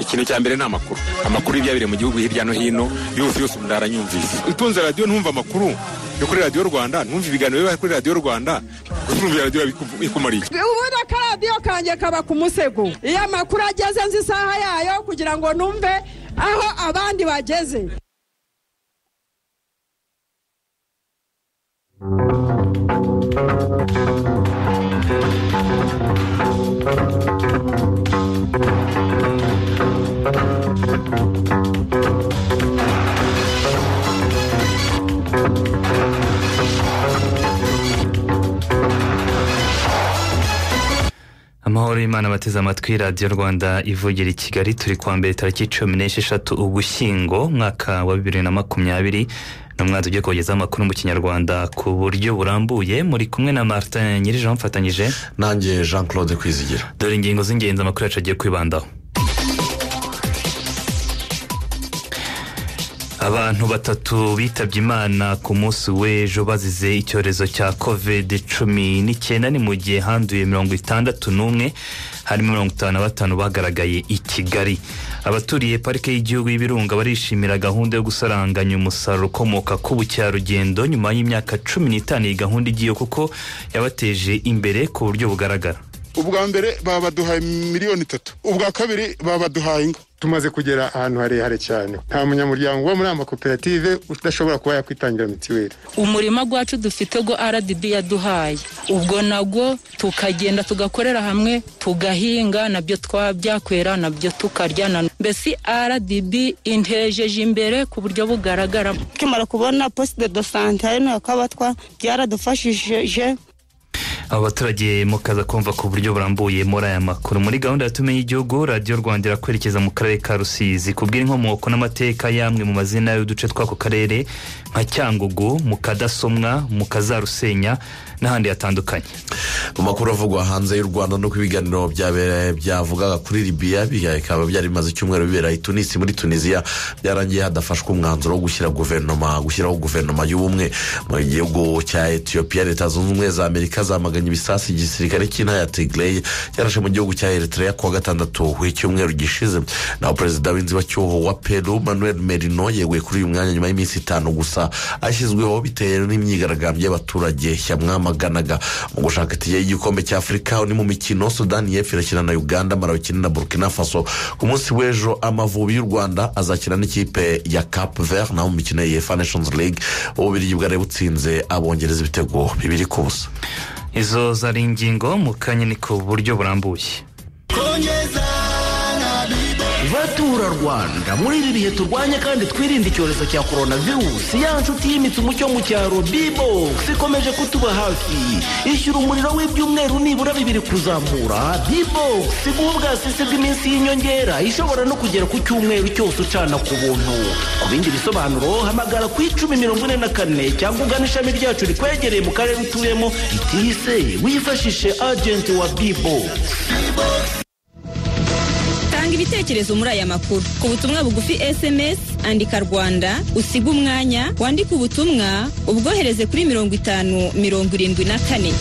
ikintu cya mbere ni amakuru amakuru y'ibyabire mu gihugu hirya no hino yose yose umuntu aranyumvise utunze radiyo ntumve amakuru yo kuri radiyo rwanda ntumve ibiganiro biba kuri radiyo rwanda utumvira radiyo bikumariye ubundi akaradiyo kanjye kaba ku musego iyo amakuru ageze nzi isaha yayo kugira ngo numve aho abandi bageze amahoro y'imana bateze amatwi radiyo rwanda ivugira i kigali turi kuwa mbere tariki cumi n'esheshatu ugushyingo umwaka wa bibiri na makumyabiri n'umwanzi ugiye kubagezaho amakuru mu kinyarwanda ku buryo burambuye muri kumwe na martin nyirije wamufatanyije nanjye jean claude kwizigira dore ingingo z'ingenzi amakuru yacu agiye kwibandaho abantu batatu bitabye imana ku munsi w'ejo bazize icyorezo cya covid cumi n'icyenda ni mu gihe handuye mirongo itandatu n'umwe harimo mirongo itanu na batanu bagaragaye i kigali abaturiye parike y'igihugu y'ibirunga barishimira gahunda yo gusaranganya umusaruro ukomoka ku bukerarugendo nyuma y'imyaka cumi n'itanu iyi gahunda igiye kuko yabateje imbere ku buryo bugaragara ubwa mbere baba baduhaye miliyoni itatu ubwa kabiri baba baduhaye ingo tumaze kugera ahantu harehare cyane nta munyamuryango uba muri aya makoperative udashobora kuba yakwitangira mitiweli umurima wacu dufite go rdb yaduhaye ubwo nabwo tukagenda tugakorera hamwe tugahinga nabyo twabyakwera nabyo tukarya mbese rdb intejeje imbere ku buryo bugaragara tukimara kubona posite do sante hano ya kabatwa byaradufashije abo baturage mukaza kumva ku buryo burambuye muri aya makuru muri gahunda tumenye igihugu radiyo rwanda irakwerekeza mu karere ka rusizi kubwira inkomoko n'amateka y'amwe mu mazina y'uduce tw'ako karere nka cyangugu mu kadasomwa mu kazarusenya n'ahandi hatandukanye mu makuru avugwa hanze y'u rwanda nuko ibiganiro byavugaga kuri libiya bikaba byari bimaze icyumweru bibera i tunisi muri tunisiya byarangiye hadafashwe umwanzuro wo gushyira guverinoma gushyiraho guverinoma y'ubumwe mu gihugu cya etiyopiya leta zunze ubumwe za amerika zamaganye ibisasu igisirikare cy'intara ya tigireyi cyarashe mu gihugu cya eritrea kuwa gatandatu w'icyumweru gishize naho perezida w'inzibacyuho wa peru manuel merino yeguye kuri uyu mwanya nyuma y'iminsi itanu gusa ashyizweho bitewe n'imyigaragambyo y'abaturage yamwamaganaga mu gushaka itike igikombe cya afurika ni mu mikino sudani y'epfo irakina na uganda marawi ikina na burkina faso ku munsi w'ejo amavubi y'u rwanda azakina n'ikipe ya cap vert naho mu mikino ya efa nations league ububiri bwari butsinze abongereza ibitego bibiri ku busa izo zari ingingo mu kanya ni ku buryo burambuye batura rwanda muri ibi bihe turwanya kandi twirinde icyorezo cya korona virusi ya nshuti yimitse umucyo mu cyaro bibogisi ikomeje kutuba hafi ishyura umuriro w'ibyumweru nibura bibiri kuzamura bibogisi guha ubwasisi bw'iminsi y'inyongera ishobora no kugera ku cyumweru cyose ucana ku buntu ku bindi bisobanuro hamagara ku icumi mirongo ine na kane cyangwa ugana ishami ryacu rikwegereye mu karere utuyemo ritihise wifashishe agenti wa bibogisi tanga ibitekerezo muri aya makuru ku butumwa bugufi sms andika rwanda usiga umwanya wandike ubutumwa ubwohereze kuri mirongo itanu mirongo irindwi na kane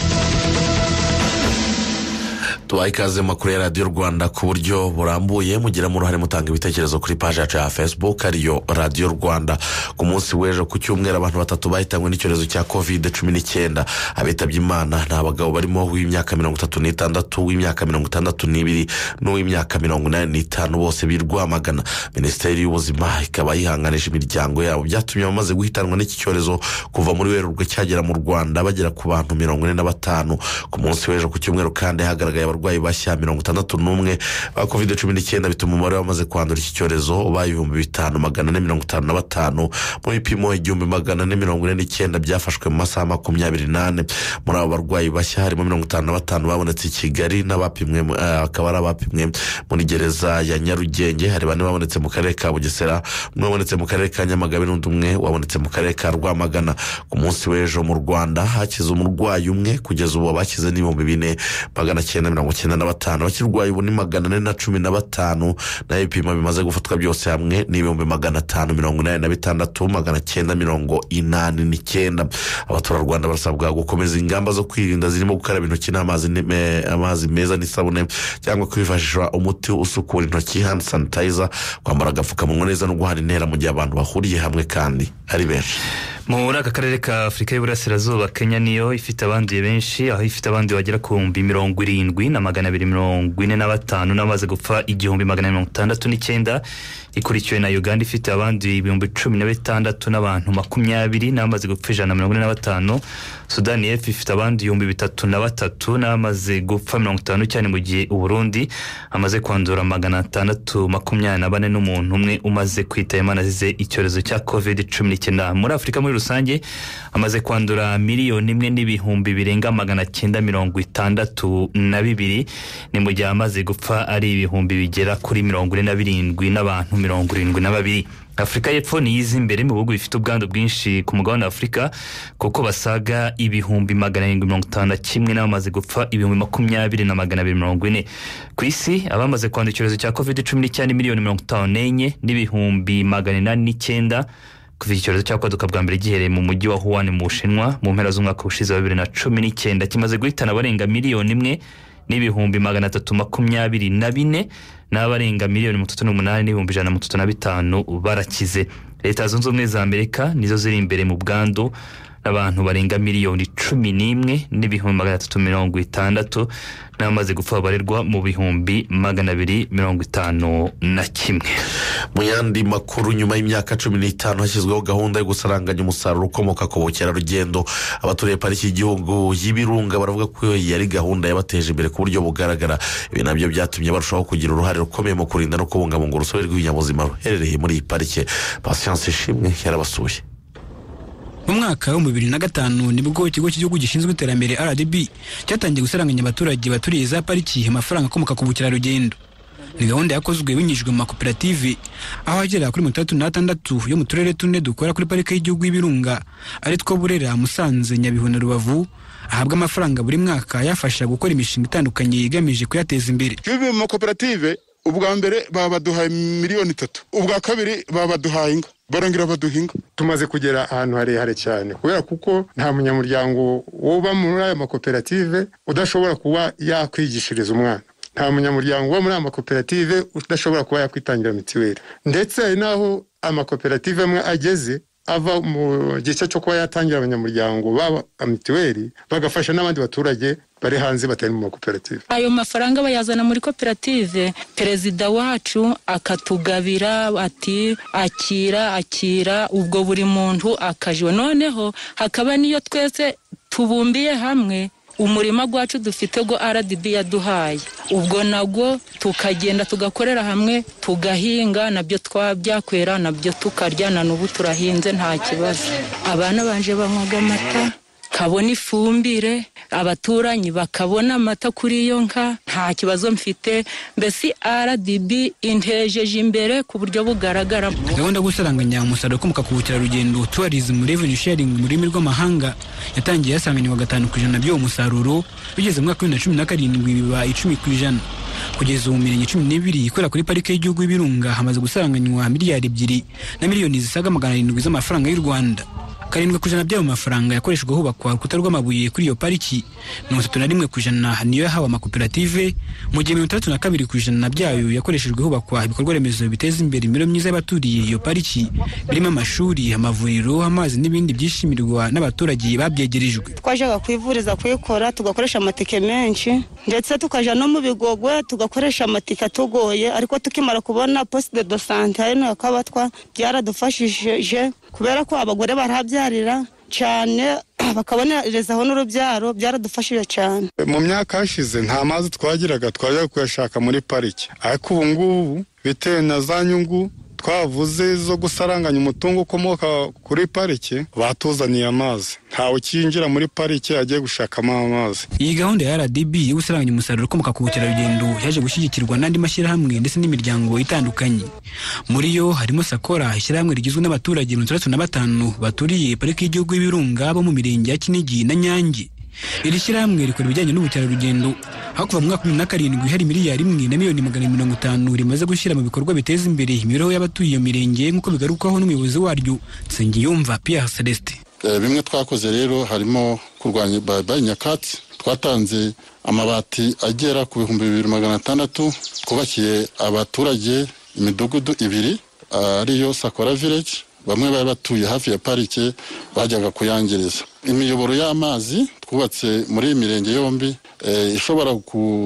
tubaha ikaze makuru ya radiyo rwanda ku buryo burambuye mugiramo uruhare mutanga ibitekerezo kuri paji yacu ya facebook ariyo radiyo rwanda ku munsi w'ejo ku cyumweru abantu batatu bahitanywe n'icyorezo cya covid cumi n'icyenda abitabye imana ni abagabo barimo uw'imyaka mirongo itatu n'itandatu uw'imyaka mirongo itandatu n'ibiri n'uw'imyaka mirongo inani n'itanu bose birwamagana minisiteri y'ubuzima ikaba yihanganisha imiryango yabo byatumye abamaze guhitanwa n'iki cyorezo kuva muri werurwe cyagera mu rwanda bagera ku bantu mirongo ine na batanu ku munsi w'ejo ku cyumweru kandi hagaragaye abarwayi bashya mirongo itandatu n'umwe ba kovide cumi n'icyenda bituma umubare w'abamaze kwandura iki cyorezo uba ibihumbi bitanu magana ane mirongo itanu na batanu mu bipimo igihumbi magana ane mirongo ine n'icyenda byafashwe mu masaha makumyabiri n'ane muri abo barwayi bashya harimo mirongo itanu na batanu babonetse i kigali n'abapimwe akaba ari abapimwe muri gereza ya nyarugenge hari bane babonetse mu karere ka bugesera umwe wabonetse mu karere ka nyamagabe n'undi umwe wabonetse mu karere ka rwamagana ku munsi w'ejo mu rwanda hakize umurwayi umwe kugeza ubu abashyize n'ibihumbi bine magana cyenda mirongo mirongo icyenda na batanu abakirwaye ubu ni magana ane na cumi na batanu naho ibipimo bimaze gufatwa byose hamwe ni ibihumbi magana atanu mirongo inani na bitandatu magana cyenda mirongo inani n'icyenda abaturarwanda barasabwa gukomeza ingamba zo kwirinda zirimo gukaraba intoki n'amazi ne- me- amazi meza n'isabune cyangwa kwifashisha umuti usukura intoki handi sanitayiza kwambara agapfukamunwa neza no guhana intera mu gihe abantu bahuriye hamwe kandi ari benshi muri aka karere ka afurika y'uburasirazuba kenya niyo ifite abanduye benshi aho ifite abanduye bagera ku bihumbi mirongo irindwi na magana abiri mirongo ine na batanu n'abamaze gupfa igihumbi magana mirongo itandatu n'icyenda ikurikiwe na uganda ifite abanduye ibihumbi cumi na bitandatu n'abantu makumyabiri n'abamaze gupfa ijana na mirongo ine na batanu sudani y'epfo ifite abanduye ibihumbi bitatu na batatu n'abamaze gupfa mirongo itanu cyane mu gihe uburundi amaze kwandura magana atandatu makumyabiri na bane n'umuntu umwe umaze kwita imana azize icyorezo cya covid cumi n'icyenda muri afurika muri rusange amaze kwandura miliyoni imwe n'ibihumbi birenga magana cyenda mirongo itandatu na bibiri ni mu gihe amaze gupfa ari ibihumbi bigera kuri mirongo ine na birindwi n'abantu mirongo irindwi na babiri afurika y'epfo niyo iza imbere mu bihugu bifite ubwandu bwinshi ku mugabane wa afurika kuko basaga ibihumbi magana arindwi mirongo itanu na kimwe n'abamaze gupfa ibihumbi makumyabiri na magana abiri mirongo ine ku isi abamaze kwandura icyorezo cya covid cumi n'icyenda ni miliyoni mirongo itanu n'enye n'ibihumbi magana inani n'icyenda kuva iki cyorezo cyakwaduka bwa mbere gihereye mu mujyi wa huwan mu bushinwa mu mpera z'umwaka ushize wa bibiri na cumi n'icyenda kimaze guhitana abarenga miliyoni imwe n'ibihumbi magana atatu makumyabiri na bine n'abarenga miliyoni mirongo itatu n'umunani n'ibihumbi ijana na mirongo itatu na bitanu barakize leta zunze ubumwe za amerika nizo ziri imbere mu bwandu n'abantu barenga miliyoni cumi n'imwe n'ibihumbi magana atatu mirongo itandatu n'abamaze gupfa babarerwa mu bihumbi magana abiri mirongo itanu na kimwe mu yandi makuru nyuma y'imyaka cumi n'itanu hashyizweho gahunda yo gusaranganya umusaruro ukomoka ku bukerarugendo abaturiye pariki y'igihugu y'ibirunga baravuga ko iyo yari gahunda yabateje imbere ku buryo bugaragara ibi nabyo byatumye barushaho kugira uruhare rukomeye mu kurinda no kubungabunga urusobe rw'ibinyabuzima ruherereye muri iyi parike pasiyanse ishimwe yarabasuye mu mwaka wa bibiri na gatanu nibwo ikigo cy'igihugu gishinzwe iterambere rdb cyatangiye gusaranganya abaturage baturiye za pariki amafaranga akomoka ku bukerarugendo ni gahunda yakozwe binyujijwe mu makoperative aho agera kuri mirongo itandatu n'atandatu yo mu turere tune dukora kuri parike y'igihugu y'ibirunga ari two burera musanze nyabihu na rubavu ahabwa amafaranga buri mwaka yafasha gukora imishinga itandukanye igamije kuyateza imbere bivuye mu makoperative ubwa mbere babaduhaye miliyoni itatu ubwa kabiri babaduhaye inka barongera baduha inka tumaze kugera ahantu harehare cyane kubera kuko nta munyamuryango uba muri aya makoperative udashobora kuba yakwigishiriza umwana nta munyamuryango uba muri aya makoperative udashobora kuba yakwitangira mituweli ndetse hari n'aho amakoperative amwe ageze ava mu gice cyo kuba yatangira abanyamuryango baba mituweli bagafasha n'abandi baturage bari hanze batari mu makoperative ayo mafaranga bayazana muri koperative perezida wacu akatugabira ati akira akira ubwo buri muntu akajiwe noneho hakaba n'iyo twese tubumbiye hamwe umurima gwacu dufite go rdb yaduhaye ubwo nagwo tukagenda tugakorera hamwe tugahinga nabyo twabyakwera nabyo tukarya na n'ubu turahinze nta kibazo abana banje banywaga amata kabona ifumbire abaturanyi bakabona amata kuri iyo nka nta kibazo mfite mbese rdb intejeje imbere ku buryo bugaragara gahunda yo gusaranganya umusaruro ukomoka ku bukerarugendo tourism revenue sharing mu rurimi rw'amahanga yatangiye yasanganirwa gatanu ku ijana by'uwo musaruro bigeze mu mwaka wa bibiri na cumi na karindwi biba icumi ku ijana kugeza ubu mirenge cumi n'ibiri ikorera kuri parike y'igihugu y'ibirunga hamaze gusaranganywa miliyari ebyiri na miliyoni zisaga magana arindwi z'amafaranga y'u rwanda karindwi ku ijana by'ayo mafaranga yakoreshejwe hubakwa urukuta rw'amabuye kuri iyo pariki mirongo itatu na rimwe ku ijana niyo yahawe amakoperative mu gihe mirongo itandatu na kabiri ku ijana byayo yakoreshejwe hubakwa ibikorwa remezo biteza imbere imibereho myiza y'abaturiye iyo pariki birimo amashuri amavuriro amazi n'ibindi byishimirwa n'abaturage babyegerejwe twajaga kwivuriza kwikora tugakoresha amatike menshi ndetse tukaja no mu bigogwe tugakoresha amatike atugoye ariko tukimara kubona poste de do sante hano ya kabatwa byaradufashije kubera ko abagore barahabyarira cyane bakabonerezaho n'urubyaro byaradufashije cyane mu myaka yashize nta mazi twagiraga twajya kuyashaka muri pariki ariko ubu ngubu bitewe na za nyungu twavuze zo gusaranganya umutungo ukomoka kuri parike batuzaniye amazi ntawe ukinjira muri parike agiye gushakamo amazi iyi gahunda ya rdb yo gusaranganya umusaruro ukomoka ku bukerarugendo yaje gushyigikirwa n'andi mashyirahamwe ndetse n'imiryango itandukanye muri yo harimo sakora ishyirahamwe rigizwe n'abaturage mirongo itandatu na batanu baturiye pariki y'igihugu y'ibirunga bo mu mirenge ya kinigi na nyange iri shyirahamwe rikora ibijyanye n'ubukerarugendo aho kuva mu mwaka wa bibiri na karindwi hari miliyari imwe na miliyoni magana abiri mirongo itanu rimaze gushyira mu bikorwa biteza imbere imibereho y'abatuye iyo mirenge nk'uko bigarukwaho n'umuyobozi waryo nsengiyumva pierre celestin Eh, bimwe twakoze rero harimo kurwanya bayibayi nyakatsi twatanze amabati agera ku bihumbi bibiri magana atandatu twubakiye abaturage imidugudu ibiri ah, ariyo sakora village bamwe bari batuye hafi ya parike bajyaga kuyangiza imiyoboro y'amazi twubatse muri iyi mirenge yombi eh, ishobora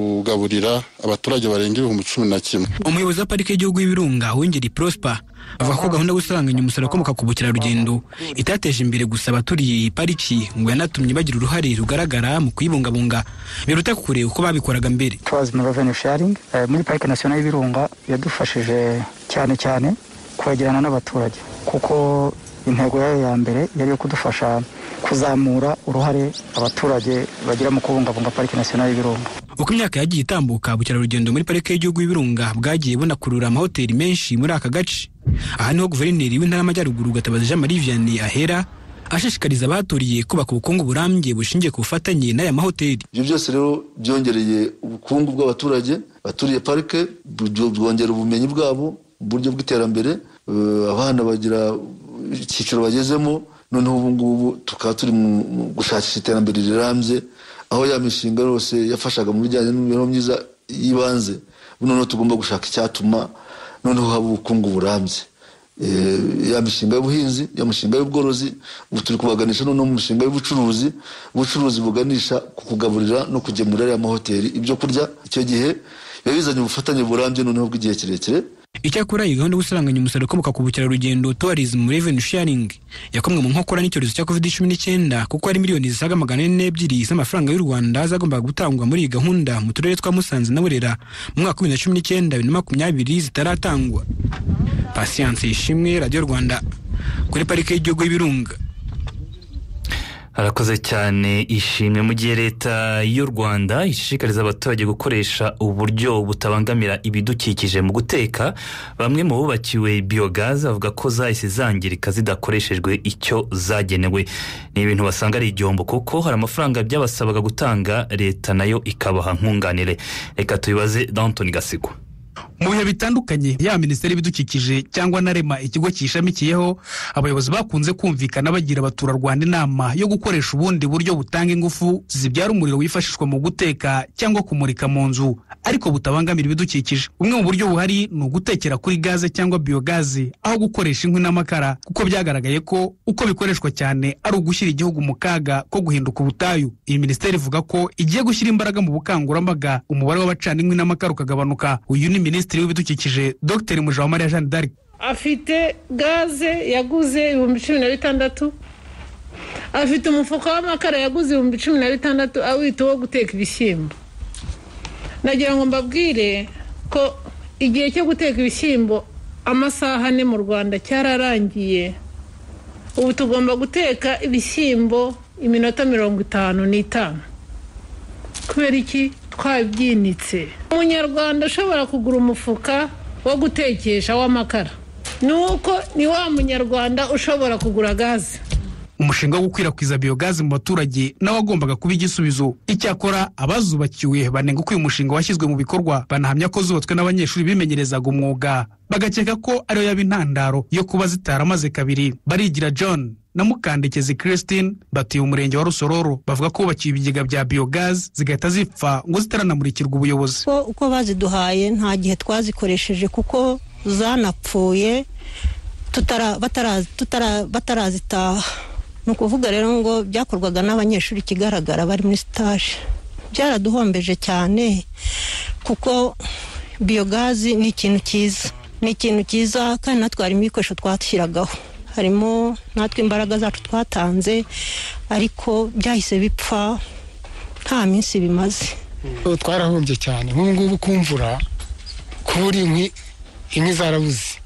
kugaburira abaturage barenga ibihumbi cumi na kimwe umuyobozi wa parike y'igihugu y'ibirunga wongeri prosper avuga ko gahunda yo gusaranganya umusaruro ukomoka ku bukerarugendo itateje imbere gusa abaturiye iyi pariki ngo yanatumye bagira uruhare rugaragara mu kuyibungabunga biruta kure uko babikoraga mbere tourism revenue sharing eh, muri parike nasiyonari y'ibirunga yadufashije cyane cyane kwegerana n'abaturage kuko intego yayo ya mbere yari iyo kudufasha kuzamura uruhare abaturage bagira mu kubungabunga parike nasiyonari y'ibirunga uko imyaka yagiye itambuka ubukerarugendo muri parike y'igihugu y'ibirunga bwagiye bunakurura amahoteli menshi muri aka gace aha niho guverineri w'intara y'amajyaruguru gatabazi jean marie vianney ahera ashishikariza abahaturiye kubaka ubukungu burambye bushingiye ku bufatanye n'aya mahoteli ibyo byose rero byongereye ubukungu bw'abaturage baturiye parike bw- bwongera ubumenyi bwabo uburyo bw'iterambere Eh, abana bagira icyiciro bagezemo noneho ubu ngubu tukaba turi mu mu gushakisha iterambere rirambye aho ya mishinga yose yafashaga mu bijyanye n'imibereho myiza y'ibanze ubu noneho tugomba gushaka icyatuma noneho haba ubukungu burambye Eh, ya mishinga y'ubuhinzi ya mishinga y'ubworozi ubu turi kubaganisha noneho mu mishinga y'ubucuruzi ubucuruzi buganisha ku kugaburira no kugemurira ya mahoteli ibyo kurya icyo gihe biba bizanye ubufatanye burambye noneho bw'igihe kirekire icyakora iyi gahunda yo gusaranganya umusaruro ukomoka ku bukerarugendo tourism revenue sharing yakomwe mu nkokora n'icyorezo cya covid cumi n'icyenda kuko hari miliyoni zisaga magana ane n'ebyiri z'amafaranga y'u rwanda zagombaga gutangwa muri iyi gahunda mu turere twa musanze na burera mu mwaka wa bibiri na cumi n'icyenda bibiri na makumyabiri zitaratangwa pasiyanse ishimwe radiyo rwanda kuri parike y'igihugu y'ibirunga harakoze cyane ishimwe mu gihe leta y'u rwanda ishishikariza abaturage gukoresha uburyo butabangamira ibidukikije mu guteka bamwe mu bubakiwe biyogaze bavuga ko zahise zangirika zidakoreshejwe icyo zagenewe ni ibintu basanga ari igihombo kuko hari amafaranga byabasabaga gutanga leta nayo ikabaha nkunganire reka tubibaze Danton gasigwa mu bihe bitandukanye yaba minisiteri y'ibidukikije cyangwa na rema ikigo kiyishamikiyeho abayobozi bakunze kumvikana bagira abaturarwanda inama yo gukoresha ubundi buryo butanga ingufu zibyara umuriro wifashishwa mu guteka cyangwa kumurika mu nzu ariko butabangamira ibidukikije bumwe mu buryo buhari ni ugutekera kuri gaze cyangwa biyogaze aho gukoresha inkwi n'amakara kuko byagaragaye ko uko bikoreshwa cyane ari ugushyira igihugu mu kaga ko guhinduka ubutayu iyi minisiteri ivuga ko igiye gushyira imbaraga mu bukangurambaga umubare w'abacana inkwi n'amakara ukagabanuka uyu ni minisitiri w'ibidukikije dr mujawamariya jeanne d'arc afite gaze yaguze ibihumbi cumi na bitandatu afite umufuka w'amakara yaguze ibihumbi cumi na bitandatu awita uwo guteka ibishyimbo nagira ngo mbabwire ko igihe cyo guteka ibishyimbo amasaha ane mu rwanda cyararangiye ubu tugomba guteka ibishyimbo iminota mirongo itanu n'itanu kubera iki twabyinitse umunyarwanda ushobora kugura umufuka wo gutekesha w'amakara ni uko ni wa munyarwanda ushobora kugura gaze umushinga wo gukwirakwiza biyogazi mu baturage nawe wagombaga kuba igisubizo icyakora abazubakiwe banenga uko uyu mushinga washyizwe mu bikorwa banahamya ko zubatswe n'abanyeshuri bimenyerezaga umwuga bagakeka ko ariyo yaba intandaro yo kuba zitaramaze kabiri barigira john na mukandekezi christine batuye umurenge wa rusororo bavuga ko bubakiye ibigega bya biyogazi zigahita zipfa ngo zitaranamurikirwa ubuyobozi ko uko baziduhaye nta gihe twazikoresheje kuko zanapfuye tutara- batara- tutara- batarazitaha ni ukuvuga rero ngo byakorwaga n'abanyeshuri ikigaragara bari muri sitaje byaraduhombeje cyane kuko biyogazi ni ikintu cyiza ni ikintu cyiza kandi natwe harimo ibikoresho twashyiragaho harimo natwe imbaraga zacu twatanze ariko byahise bipfa nta minsi bimaze Ubu twarahombye cyane nk'ubu ngubu ku mvura kubura inkwi inkwi zarabuze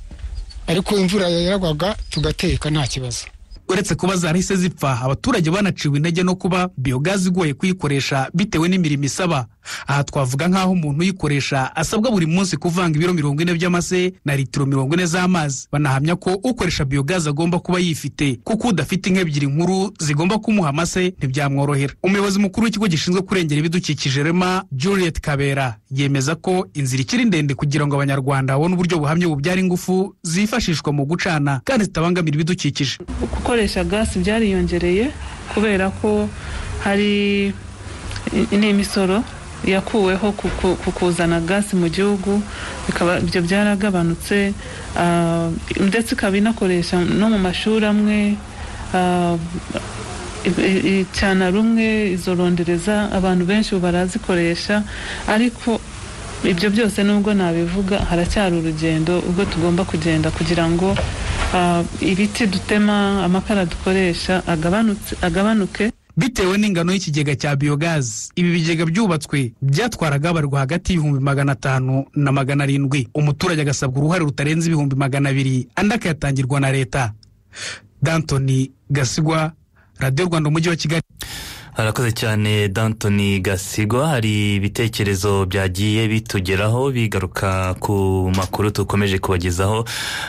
ariko imvura yaragwaga tugateka nta kibazo uretse kuba zarahise zipfa abaturage banaciwe intege no kuba biyogazi igoye kuyikoresha bitewe n'imirimo isaba aha twavuga nk'aho umuntu uyikoresha asabwa buri munsi kuvanga ibiro mirongo ine by'amase na litiro mirongo ine z'amazi banahamya ko ukoresha biyogazi agomba kuba yifite kuko udafite inka ebyiri nkuru zigomba kumuha amase ntibyamworohera umuyobozi mukuru w'ikigo gishinzwe kurengera ibidukikije rema juliet kabera yemeza ko inzira ikiri ndende kugira ngo abanyarwanda babone uburyo buhamye bubyara ingufu zifashishwa mu gucana kandi zitabangamira ibidukikije gukoresha gasi byariyongereye kubera ko hari n'imisoro yakuweho ku- ku- ku kuzana gasi mu gihugu bikaba ibyo byaragabanutse ah, ndetse ikaba inakoresha no mu mashuri amwe ah, i- i- cyane rumwe izo rondereza abantu benshi ubu barazikoresha ariko ibyo byose nubwo nabivuga haracyari urugendo ubwo tugomba kugenda kugira ngo ah, ibiti dutema amakara dukoresha agabanutse- agabanuke bitewe n'ingano y'ikigega cya biyogazi ibi bigega byubatswe byatwaraga abarwa hagati y'ibihumbi magana atanu na magana arindwi umuturage agasabwa uruhare rutarenze ibihumbi magana abiri andi akayatangirwa na leta dantoni gasigwa radiyo rwanda umujyi wa kigali harakoze cyane dantoni gasigwa hari ibitekerezo byagiye bitugeraho bigaruka ku makuru dukomeje kubagezaho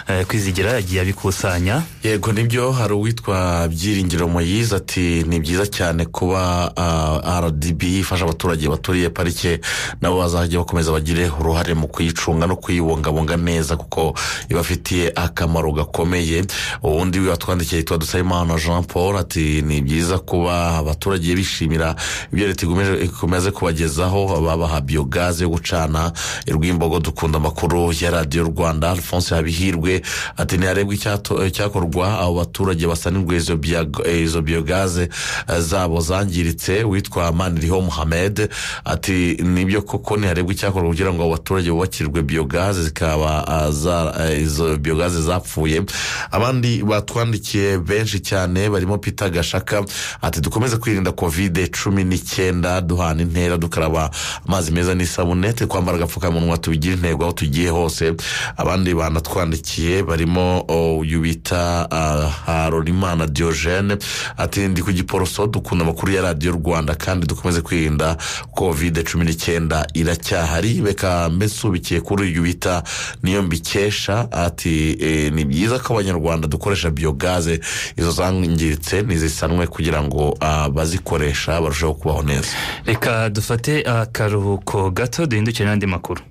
eh, kwizigira yagiye abikusanya yego nibyo hari uwitwa byiringiro moyize ati ni byiza cyane kuba ah, rdb ifasha abaturage baturiye parike nabo bazajya bakomeza bagire uruhare mu kuyicunga no kuyibungabunga neza kuko ibafitiye akamaro gakomeye ubundi watwandikiye yitwa dusabimana jean paul ati ni byiza kuba abaturage bishimira ibyo leta ikomeje- ikomeze kubagezaho babaha biyogaze yo gucana irwimbogo dukunda amakuru ya radiyo rwanda alphonse habihirwe ati ntiharebwe icyato- eh, cyakorwa abo baturage basanirwa izo biyago- eh, izo biyogaze eh, zabo zangiritse witwa maniriho muhamed ati nibyo koko ntiharebwe icyakorwa kugira ngo abo baturage bubakirwe biyogaze zikaba ah, za- eh, izo biyogaze zapfuye abandi batwandikiye benshi cyane barimo peter gashaka ati dukomeze kwirinda kovide cumi n'icyenda duhana intera dukaraba amazi meza n'isabune twe kwambara agapfukamunwa tubigire intego aho tugiye hose abandi banatwandikiye barimo oh, uyu bita ah, harorimana diogene ati ndi ku giporoso dukunda amakuru ya radiyo rwanda kandi dukomeze kwirinda kovide cumi n'icyenda iracyahari reka mbesubikiye kuri uyu bita niyo mbikesha ati eh, ni byiza ko abanyarwanda dukoresha biyogaze izo zangiritse ntizisanwe kugira ngo ah, bazikoresha barusheho kubaho neza reka dufate akaruhuko gato duhindukire n'andi makuru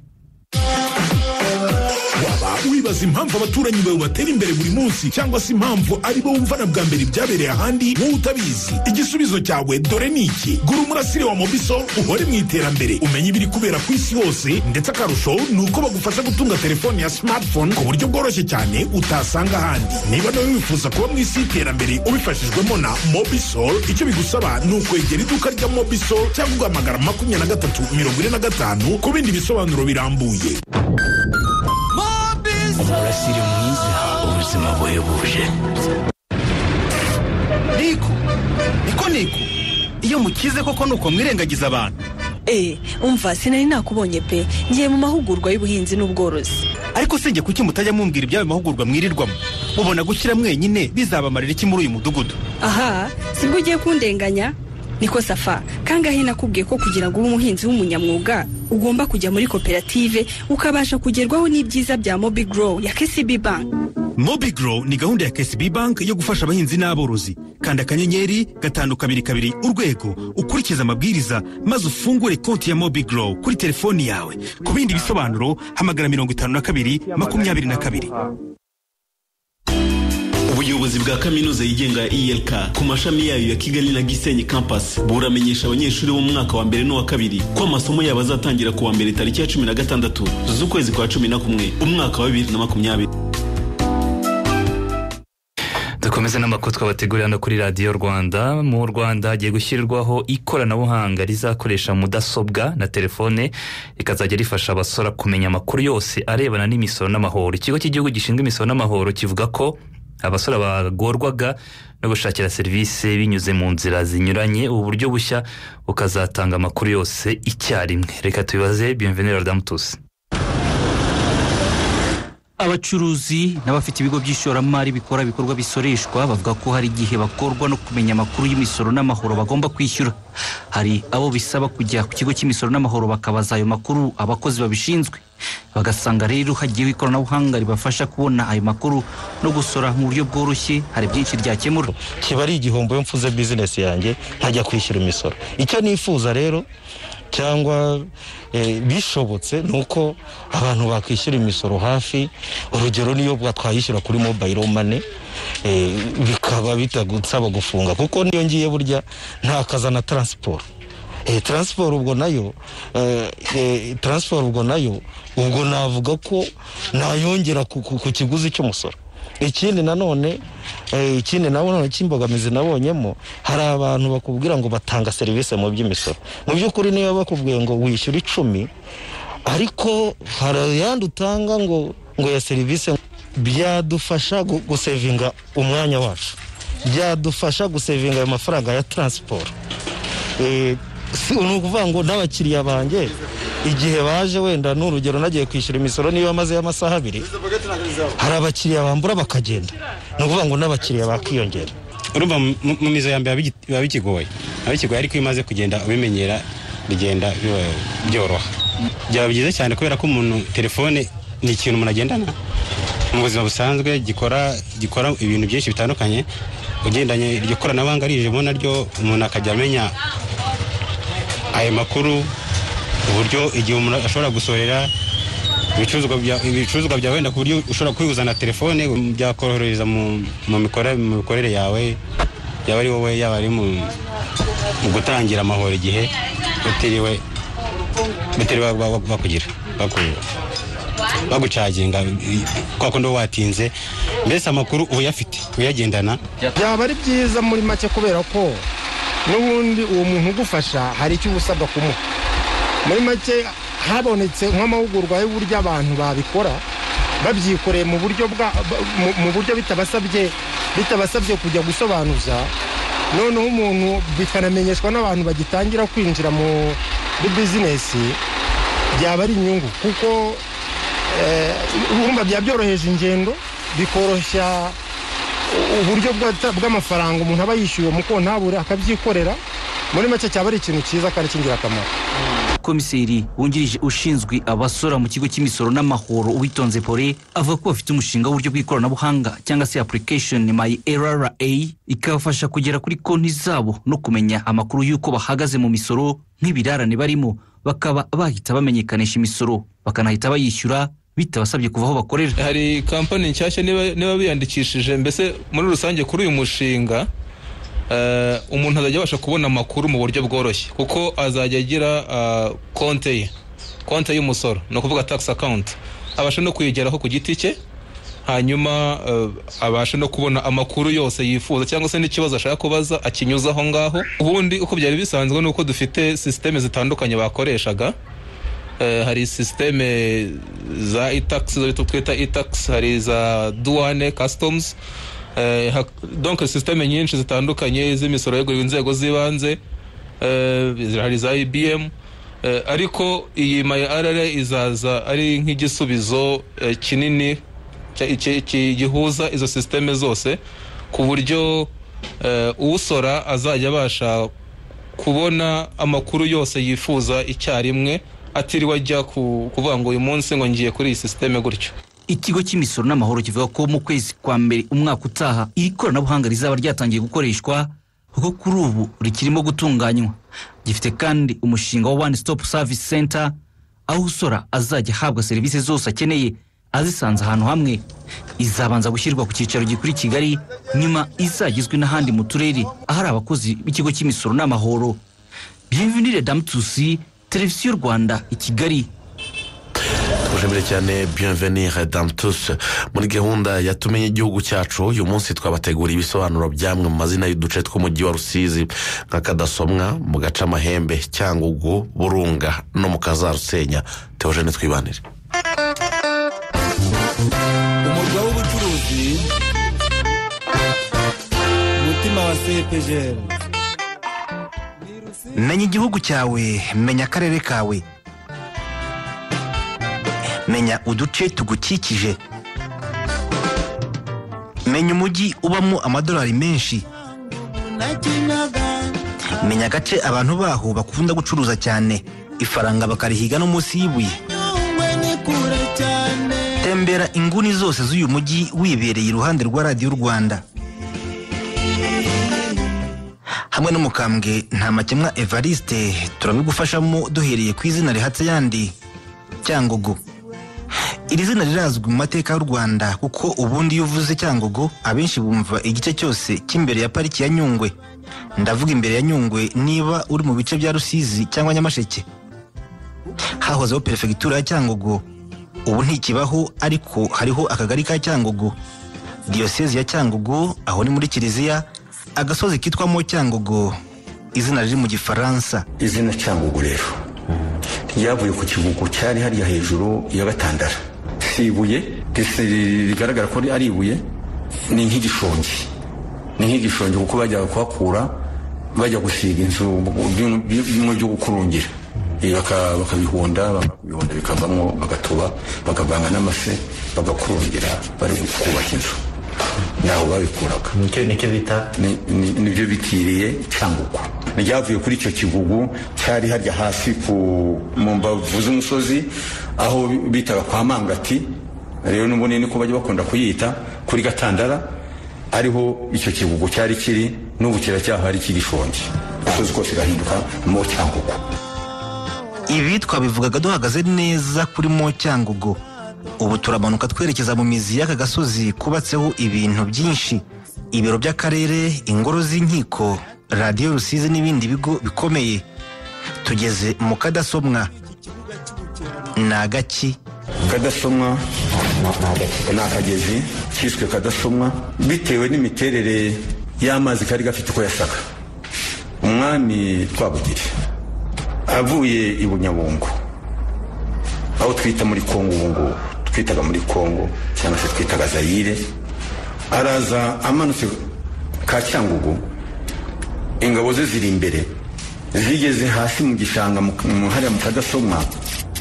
waba wibaza impamvu abaturanyi bawe batera imbere buri munsi cyangwa se impamvu ari bo wumva na bwa mbere ibyabereye ahandi wowe utabizi igisubizo cyawe dore ni iki gura umurasire wa mobiso uhore mu iterambere umenye ibiri kubera ku isi hose ndetse akarusho ni uko bagufasha gutunga telefone ya smartphone ku buryo bworoshye cyane utasanga ahandi niba nawe wifuza kuba mu isi y'iterambere ubifashijwemo na mobisol icyo bigusaba ni ukwegera iduka rya mobisol cyangwa ugahamagara makumyabiri na gatatu mirongo ine na gatanu ku bindi bisobanuro birambuye umurasire mwiza ubuzima buhebuje niko niko niko iyo mukize koko nuko mwirengagiza abantu Eh, umva sinari nakubonye pe ngiye mu mahugurwa y'ubuhinzi n'ubworozi ariko sinjye kuki mutajya mumbwira iby'ayo mahugurwa mwirirwamo mubona gushyira mwenyine bizabamarira iki muri uyu mudugudu aha sibwo ugiye kundenganya niko safa kangahe nakubwiye ko kugira ngo ube umuhinzi w'umunyamwuga ugomba kujya muri koperative ukabasha kugerwaho n'ibyiza bya mobi grow ya kcb bank mobigro ni gahunda ya kcb bank yo gufasha abahinzi n'aborozi kanda akanyenyeri gatanu kabiri kabiri urwego ukurikize amabwiriza maze ufungure konti ya mobigro kuri telefoni yawe ku bindi bisobanuro hamagara mirongo itanu na kabiri makumyabiri na kabiri ubuyobozi bwa kaminuza yigenga ya elk ku mashami yayo ya kigali na gisenyi campus buramenyesha abanyeshuri bo mu mwaka wa mbere n'uwa kabiri ko amasomo yabo azatangira ku wa mbere tariki ya cumi na gatandatu z'ukwezi kwa cumi na kumwe umwaka wa bibiri na makumyabiri dukomeze n'amakuru twabategurira hano kuri radiyo rwanda mu rwanda hagiye gushyirwaho ikoranabuhanga rizakoresha mudasobwa na telefone rikazajya rifasha abasora kumenya amakuru yose arebana n'imisoro n'amahoro ikigo cy'igihugu gishinzwe imisoro n'amahoro kivuga ko abasora bagorwaga no gushakira serivisi binyuze mu nzira zinyuranye ubu buryo bushya bukazatanga amakuru yose icyarimwe reka tubibaze bienvenue radamutusi abacuruzi n'abafite ibigo by'ishoramari bikora ibikorwa bisoreshwa bavuga ko hari igihe bakorwa no kumenya amakuru y'imisoro n'amahoro bagomba kwishyura hari abo bisaba kujya ku kigo cy'imisoro n'amahoro bakabaza ayo makuru abakozi babishinzwe bagasanga rero hagiyeho ikoranabuhanga ribafasha kubona ayo makuru no gusora mu buryo bworoshye hari byinshi ryakemura kiba ari igihombo iyo mfuze bizinesi yanjye ntajya kwishyura imisoro icyo nifuza rero cyangwa eh, bishobotse ni uko abantu bakwishyura imisoro hafi urugero niyo twayishyura kuri mobile mane eh, bikaba bitagusaba gufunga kuko niyo ngiye burya ntakaza na taransiporo eh, taransiporo ubwo nayo eh, eh, taransiporo ubwo nayo ubwo navuga ko nayongera ku, ku, ku kiguzi cy'umusoro ikindi nanone eh, ikindi nanone cy'imbogamizi nabonyemo hari abantu bakubwira ngo batanga serivisi mu by'imisoro mu by'ukuri niba bakubwiye ngo wishyura icumi ariko hari ayandi utanga ngo ngo ya serivisi byadufasha gu- gusevinga umwanya wacu byadufasha gusevinga ayo mafaranga ya taransiporo Eh, si ni ukuvuga ngo n'abakiriya banjye igihe baje wenda ni urugero nagiye kwishyura imisoro niba mazeyo amasaha abiri hari abakiriya bambura bakagenda ni ukuvuga ngo n'abakiriya bakiyongera urumva mu- mu mizo ya mbere bigi- biba bikigoye biba bikigoye ariko iyo umaze kugenda ubimenyera bigenda biba byoroha byaba byiza cyane kubera ko umuntu telefone ni ikintu umuntu agendana mu buzima busanzwe gikora gikora ibintu byinshi bitandukanye ugendanye iryo koranabuhanga rijemo naryo umuntu akajya amenya ayo makuru uburyo igihe umuntu ashobora gusorera ibicuruzwa bya- ibicuruzwa byawe wenda ku buryo ushobora kwihuzana telefone byakorohereza mu mu mikora- mu mikorere yawe yaba ari wowe yaba ari mu mu gutangira amahoro igihe utiriwe batiriwe ba- ba- bakugira baku- bagucaginga kwa kundi uba watinze mbese amakuru uyafite uyagendana byaba ari byiza muri make kubera ko n'ubundi uwo muntu ugufasha hari icyo uba usabwa kumuha muri make habonetse nk'amahugurwa y'uburyo abantu babikora babyikoreye mu buryo bwa ba- mu- mu buryo bitabasabye bitabasabye kujya gusobanuza noneho umuntu bikanamenyeshwa n'abantu bagitangira kwinjira mu- muri bizinesi byaba ari inyungu kuko eh, urumva byaba byoroheje ingendo bikoroshya uburyo bwa- bw'amafaranga umuntu aba yishyuye mu kontabure akabyikorera muri make cyaba ari ikintu cyiza kandi cy'ingirakamaro komiseri wungirije ushinzwe abasora mu kigo cy'imisoro n'amahoro uwitonze pore avuga ko bafite umushinga w'uburyo bw'ikoranabuhanga cyangwa se application my rra ikabafasha kugera kuri konti zabo no kumenya amakuru y'uko bahagaze mu misoro nk'ibirarane barimo bakaba bahita bamenyekanisha imisoro bakanahita bayishyura bitabasabye kuva aho bakorera hari kampani nshyashya niba niba biyandikishije mbese muri rusange kuri uyu mushinga eh, umuntu azajya abasha kubona amakuru mu buryo bworoshye kuko azajya agira ah, konte ye konte y'umusoro ni ukuvuga tax account abasha no kuyigeraho ku giti cye hanyuma eh, abasha no kubona amakuru yose yifuza cyangwa se n'ikibazo ashaka kubaza akinyuza aho ngaho ubundi uko byari bisanzwe ni uko dufite sisiteme zitandukanye bakoreshaga Eh, hari sisiteme za itax zo twita itax hari za duwane customs Eh, hak- donc sisiteme nyinshi zitandukanye z'imisoro yeguriwe inzego z'ibanze Eh, hari za ibm Eh, ariko iyi mayarara izaza ari nk'igisubizo eh, kinini cya- ki- ki- gihuza izo sisiteme zose ku buryo eh, usora azajya abasha kubona amakuru yose yifuza icyarimwe atiriwe ajya ku- kuvuga ngo uyu munsi ngo ngiye kuri iyi sisiteme gutyo ikigo cy'imisoro n'amahoro kivuga ko mu kwezi kwa mbere umwaka utaha iri koranabuhanga rizaba ryatangiye gukoreshwa kuko kuri ubu rikirimo gutunganywa gifite kandi umushinga wa one stop service center aho usora azajya ahabwa serivisi zose akeneye azisanze ahantu hamwe izabanza gushyirwa ku cyicaro gikuru i kigali nyuma izagizwe n'ahandi mu turere ahari abakozi b'ikigo cy'imisoro n'amahoro bienvenue damu tusi televiziyo rwanda i kigali tugushimire cyane bienvenire dame tous muri gahunda yatumenye igihugu cyacu uyu munsi twabateguriye ibisobanuro by'amwe mu mazina y'uduce tw'umujyi wa rusizi nka kadasomwa mu gace amahembe cyangugu burunga no mu kazarusenya teogene twibanire umurwa w'ubucuruzi umutima wa sepejeri menya igihugu cyawe menya akarere kawe menya uduce tugukikije menya umujyi ubamo amadolari menshi menya agace abantu baho bakunda gucuruza cyane ifaranga bakarihiga no munsi y'ibuye tembera inguni zose z'uyu mujyi wibereye iruhande rwa radiyo rwanda hamwe n'umukambwe nta makemwa evariste turabigufashamo duhereye ku izina rihatse yandi cyangugu iri zina rirazwi mu mateka y'u rwanda kuko ubundi iyo uvuze cyangugu abenshi bumva igice cyose cy'imbere ya pariki ya nyungwe ndavuga imbere ya nyungwe niba uri mu bice bya rusizi cyangwa nyamasheke hahozeho perefegitura ya cyangugu ubu ntikibaho ariko hariho akagari ka cyangugu diyosezi ya cyangugu aho ni muri kiliziya agasozi kitwamo cyangugu izina riri mu gifaransa izina cyangugu rero ryavuye ku kigugu cyari hariya hejuru ya gatandara si ibuye risi- rigaragara ko ari ibuye ni nk'igishongi ni nk'igishongi kuko bajyaga kuhakura bajya gusiga inzu byumwe byumwe byo gukurungira Eh, baka- bakabihonda bamara kubihonda bikavamo bagatuba bakavanga n'amase bagakurungira bari kubaka inzu ntaho babikuraga nicyo bita nibyo bitiriye cyangugu ryavuye kuri icyo kigugu cyari harya hasi ku mu mbavu z'umusozi aho bitaga kwa mangati rero n'ubundi niko bajya bakunda kuyita kuri gatandara ariho icyo kigugu cyari kiri n'ubu kiracyahari kigishonje usozi kose gahinduka mo cyangugu ibitwa bivugaga duhagaze neza kuri mo cyangugu ubu turamanuka twerekeza mu mizi y'aka gasozi kubatseho ibintu byinshi ibiro by'akarere ingoro z'inkiko radiyo rusizi n'ibindi bigo bikomeye tugeze mu kadasomwa ni agaki kadasomwa ni akagezi kiswe kadasomwa bitewe n'imiterere y'amazi kari gafite uko yasaga umwami twabugire avuye i bunyabungo aho twita muri kongo ubu ngubu twitaga muri kongo cyangwa se twitaga zayire araza amanutse ka cyangugu ingabo ze ziri imbere zigeze hasi mu gishanga mu- mu- hariya mu kadasomwa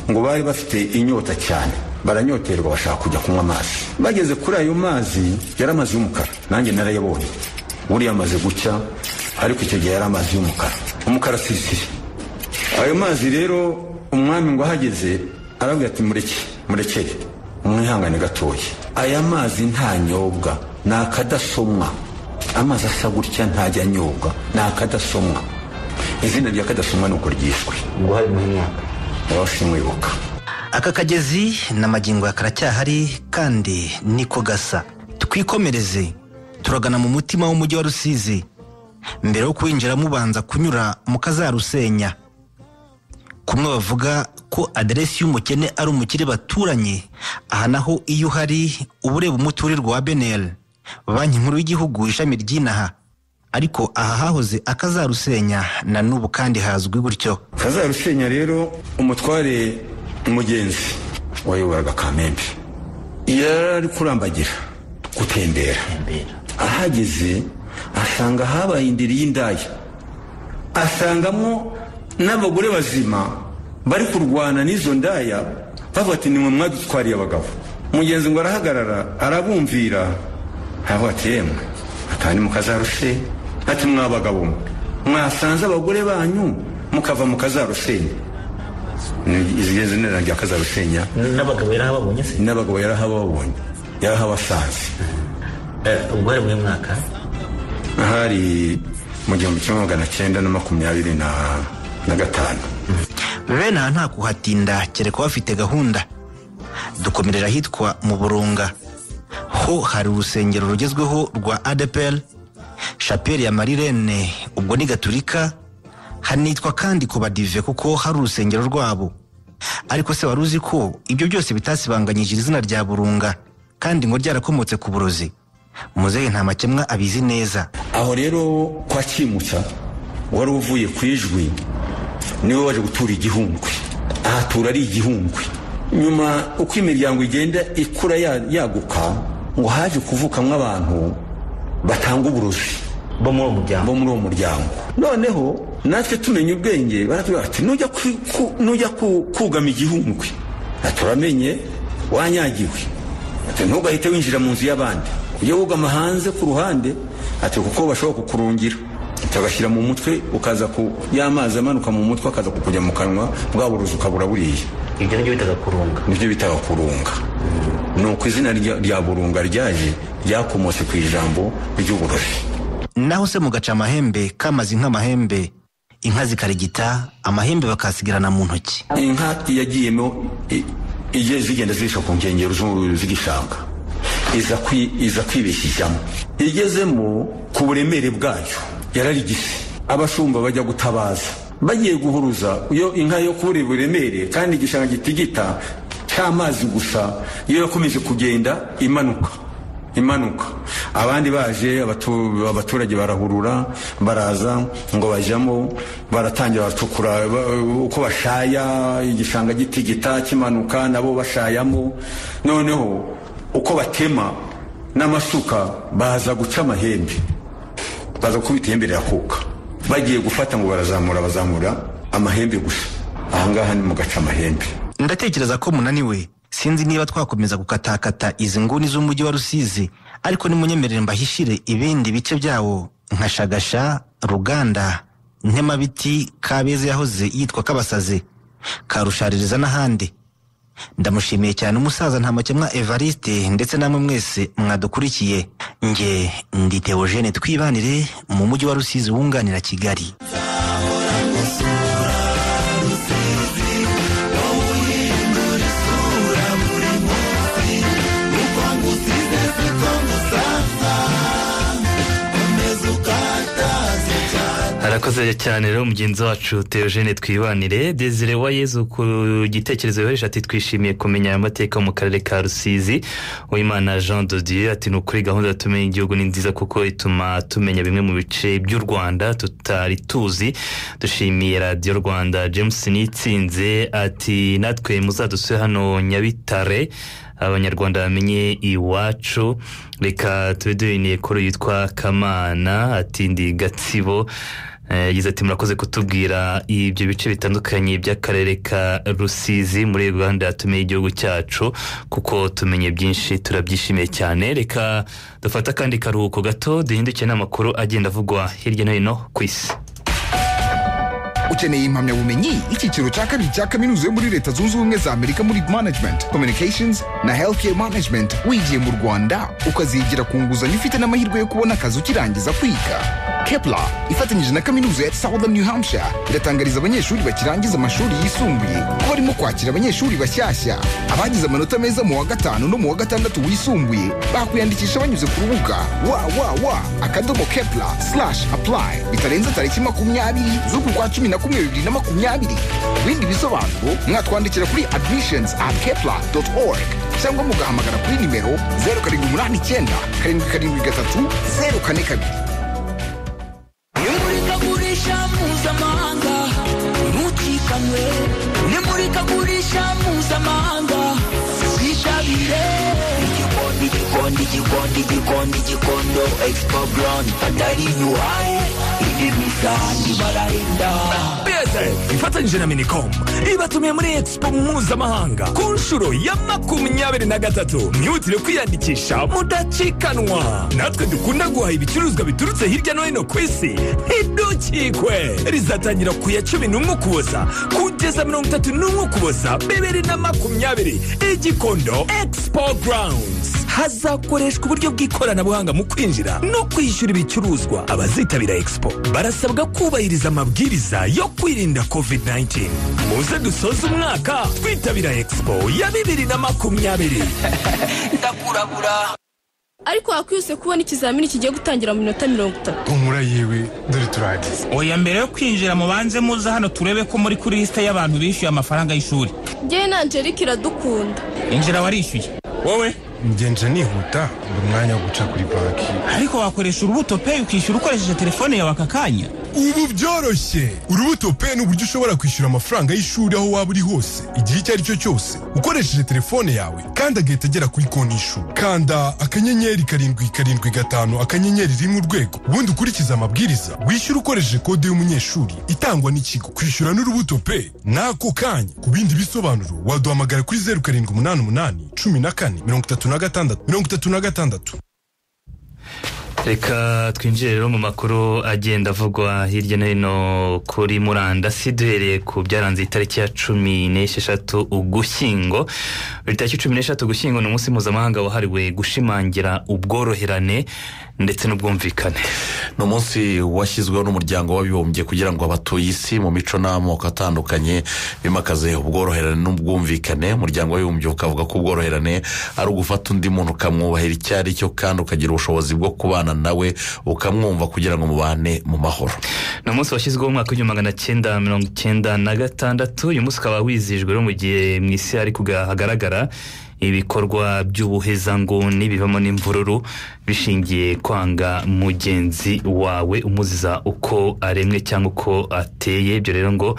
ngo bari bafite inyota cyane baranyoterwa bashaka kujya kunywa amazi bageze kuri ayo mazi yari amazi y'umukara nanjye narayabonye buriya amaze gucya ariko icyo gihe yari amazi y'umukara umukara sisiri ayo mazi rero umwami ngo ahageze arabwira ati mureke murekere umwihangane gatoya aya mazi ntanyobwa ni akadasomwa amazi asa gutya ntajya anyobwa ni akadasomwa izina rya kadasomwa ni uko ryishwe ngo hari mwaka nawe simwibuka aka kagezi n'amagingo ya karacyahari kandi niko gasa twikomereze turagana mu mutima w'umujyi wa rusizi mbere yo kuwinjira mubanza kunyura mu kazarusenya kumwe bavuga ko aderesi y'umukene ari umukire baturanye aha naho iyo uhari uba ureba umuturirwa wa beneri banki nkuru y'igihugu ishami ry'inaha ariko aha hahoze akazarusenya na n'ubu kandi hazwi gutyo kazarusenya rero umutware mugenzi wayoboraga kamembe yari kurambagira gutembera ahageze asanga habaye indiri y'indaya asangamo n'abagore bazima bari kurwana n'izo ndaya bavuga ati nimwe mwadutwariye abagabo mugenzi ngo arahagarara arabumvira ntabwo ati yemwe atandi mukazarushe ati mwabagabo mwe mwasanze abagore banyu mukava mu kazarusenya Ni- izigeze nera rya kazarusenya n'abagabo yarahababonye se n'abagabo yarahababonye yarahabasanze ubwo hari mu mwaka ahari mu gihumbi kimwe magana cyenda na makumyabiri na- na gatanu bene aha nta kuhatinda kereka bafite gahunda dukomerera ahitwa mu burunga ho hari urusengero rugezweho rwa adepel shapeli ya marirene ubwo ni gaturika hanitwa kandi ku badive kuko hari urusengero rwabo ariko se wari uzi ko ibyo byose bitasibanganyije izina rya burunga kandi ngo ryarakomotse ku burozi muzehe nta makemwa abizi neza aho rero kwa kimutsa wari uvuye ku ijwi niwe waje gutura igihundwe ahatura ari igihundwe nyuma uko imiryango igenda ikura ya- yaguka ngo haje kuvukamo abantu batanga uburozi bo muri uwo muryango noneho natwe tumenya ubwenge baratubwira bati nujya ku- ku- nujya ku- kugama igihundwe turamenye wanyagiwe Ati, ntugahite winjira mu nzu y'abandi ujya wugama hanze ku ruhande ati kuko bashobora kukurungira ugashyira mu mutwe ukaza ku y'amazi amanuka mu mutwe akaza kukujya mu kanwa bwa buruzi ukabura buriya ibyo nibyo bitaga kurunga nibyo bitaga kurunga ni uko izina rya rya burunga ryaje ryakomotse ku ijambo ry'uburozi naho se mugaca amahembe kamaze nk'amahembe inka zikarigita amahembe bakasigarana mu ntoki inka yagiyemo i- igiye zigenda zirisha ku nkengero z'u- z'igishanga iza kwi- iza kwibeshyijamo igezemo ku buremere bwayo yararigise abashumba bajya gutabaza bagiye guhuruza iyo inka yo kubura uburemere kandi igishanga gitigita cy'amazi gusa iyo yakomeje kugenda imanuka imanuka abandi baje abatu- abaturage barahurura baraza ngo bajyamo baratangira baracukura ba- uko bashaya igishanga gitigita kimanuka nabo bashayamo noneho uko batema n'amasuka baza guca amahembe baza gukubita ihembe rirakuka bagiye gufata ngo barazamura bazamura amahembe gusa ahangaha ni mu gaca amahembe ndatekereza ko munaniwe sinzi niba twakomeza gukatakata izi nguni z'umujyi wa rusizi ariko nimunyemerere mbahishire ibindi bice byawo nka shagasha ruganda ntemabiti kabeza yahoze yitwa kabasazi karushaririza n'ahandi ndamushimiye cyane umusaza nta makemwa evariste ndetse namwe mwese mwadukurikiye nge ndi teogene twibanire mu mujyi wa rusizi wunganira kigali arakoze cyane rero mugenzi wacu teogene twibanire desire wa yezu ku gitekerezo yohereje ati twishimiye kumenya aya mateka mu karere ka rusizi uwimana jean dodier ati ni ukuri gahunda yo tumenya igihugu ni nziza kuko ituma tumenya bimwe mu bice by'u rwanda tutari tuzi dushimiye radiyo rwanda james nitsinze ati natwe muzadusure hano nyabitare abanyarwanda bamenye iwacu reka tube duhiniye kuri yitwa kamana ati ndi gatsibo Eh, yagize ati murakoze kutubwira ibyo bice bitandukanye by'akarere ka rusizi muri uganda tumenye igihugu cyacu kuko tumenye byinshi turabyishimiye cyane reka dufate akandi karuhuko gato duhindukiye n'amakuru agenda avugwa hirya no hino ku isi ukeneye impamyabumenyi icyiciro cya kabiri cya kaminuza yo muri leta zunze ubumwe za amerika muri management communications na healthcare management wigiye mu rwanda ukazigira ku nguzanyo ufite n'amahirwe yo kubona akazi ukirangiza kwiga kepla ifatanyije na kaminuza ya southern new hampshire iratangariza abanyeshuri bakirangiza amashuri yisumbuye ko barimo kwakira abanyeshuri bashyashya abagize amanota meza mu wa gatanu no mu wa gatandatu wisumbuye bakwiyandikisha banyuze ku rubuga www akadomo kepla slash apply bitarenze tariki makumyabiri z'uku kwa cumi na kumwe bibiri na makumyabiri ku bindi bisobanuro mwatwandikira kuri admissions at kepla org cyangwa mugahamagara kuri nimero zeru karindwi umunani icyenda karindwi karindwi gatatu zeru kane kabiri imurikagurisha mpuzamahanga ntucikanwe n'imurikagurisha mpuzamahanga twitabire igikondi igikondi igikondi igikondi igikondo expo grand atari yuhaye indi misangi barahenda ifatanyije na minicom ibatumiye muri expo mpuzamahanga ku nshuro ya makumyabiri na gatatu mwihutire kwiyandikisha mudacikanwa natwe dukunda guhaha ibicuruzwa biturutse hirya no hino ku isi ntidukikwe rizatangira ku ya cumi n'umwe ukuboza kugeza mirongo itatu n'umwe ukuboza bibiri na makumyabiri igikondo expo grounds hazakoreshwa uburyo bw'ikoranabuhanga mu kwinjira no kwishyura ibicuruzwa abazitabira expo barasabwa kubahiriza amabwiriza yo kwirinda covid-19 muze dusoze umwaka twitabira expo ya bibiri na makumyabiri ndakurabura ariko wakwihuse kubona ikizamini kigiye gutangira mu minota mirongo itatu humura yewe dore turahageze oya mbere yo kwinjira mubanze muza hano turebe ko muri kuri lisite y'abantu bishyuye amafaranga y'ishuri ngewe na angelike iradukunda injira warishyuye wowe ngenje nihuta buri mwanya wo guca kuri banki ariko wakoresha urubuto peyi ukishyura ukoresheje telefone yawe aka kanya ubu byoroshye urubuto pe ni uburyo ushobora kwishyura amafaranga y'ishuri aho waba uri hose igihe icyo ari cyo cyose ukoresheje telefone yawe kandi agahita agera kuri konti y'ishuri kanda akanyenyeri karindwi karindwi gatanu akanyenyeri rimwe urwego ubundi ukurikize amabwiriza wishyura ukoresheje kode y'umunyeshuri itangwa n'ikigo kwishyura n'urubuto pe n'ako kanya ku bindi bisobanuro waduhamagara kuri zeru karindwi umunani umunani cumi na kane mirongo itatu na gatandatu mirongo itatu na gatandatu reka twinjire rero mu makuru agenda avugwa hirya no hino kuri murandasi duhereye ku byaranze itariki ya cumi n'esheshatu ugushyingo buri tariki cumi n'esheshatu ugushyingo ni umunsi mpuzamahanga wahariwe gushimangira ubworoherane ndetse n'ubwumvikane ni umunsi washyizweho n'umuryango w'abibumbye kugira ngo abatuye isi mu mico n'amoko atandukanye bimakaze ubworoherane n'ubwumvikane umuryango w'abibumbye ukavuga ko ubworoherane ari ugufata undi muntu ukamwubahira icyo ari cyo kandi ukagira ubushobozi bwo kubana nawe ukamwumva kugira ngo mubane mu mahoro ni umunsi washyizweho mu mwaka w'igihumbi magana cyenda mirongo icyenda na gatandatu uyu munsi ukaba wizihijwe rero mu gihe mu isi hari kuga- hagaragara ibikorwa by'ubuhezanguni bivamo n'imvururu bishingiye kwanga mugenzi wawe umuziza uko aremwe cyangwa uko ateye ibyo rero ngo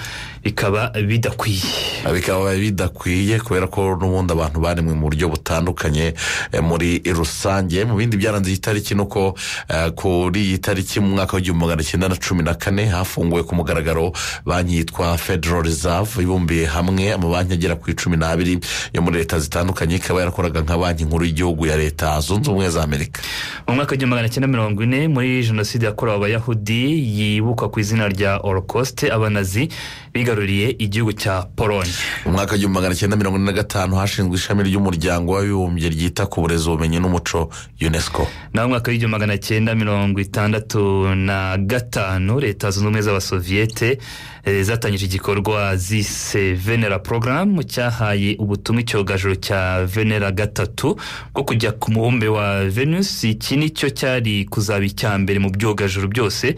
bikaba bidakwiye bikaba bidakwiye kubera ko n'ubundi abantu baremwe mu buryo butandukanye eh, muri rusange mu bindi byaranze iyi tariki ni uko eh, kuri iyi tariki mu mwaka w'igihumbi magana cyenda na cumi na kane hafunguwe ku mugaragaro banki yitwa federal reserve ibumbiye hamwe amabanki agera ku icumi n'abiri yo muri leta zitandukanye ikaba yarakoraga nka banki nkuru y'igihugu ya leta zunze ubumwe za amerika mu mwaka w'igihumbi magana cyenda mirongo ine muri jenoside yakorewe abayahudi yibukwa ku izina rya orokosite abanazi bigaruriye igihugu cya polonye mu mwaka w'igihumbi magana cyenda mirongo ine na gatanu hashinzwe ishami ry'umuryango w'abibumbye ryita ku burezi ubumenyi n'umuco unesco naho mu mwaka w'igihumbi magana cyenda mirongo itandatu na gatanu leta zunze ubumwe z'abasoviyete eh, zatangije igikorwa zise venera porogaramu cyahaye ubutumwa icyogajuru cya venera gatatu bwo kujya ku mubumbe wa venus iki nicyo cyari kuzaba icya mbere mu byogajuru byose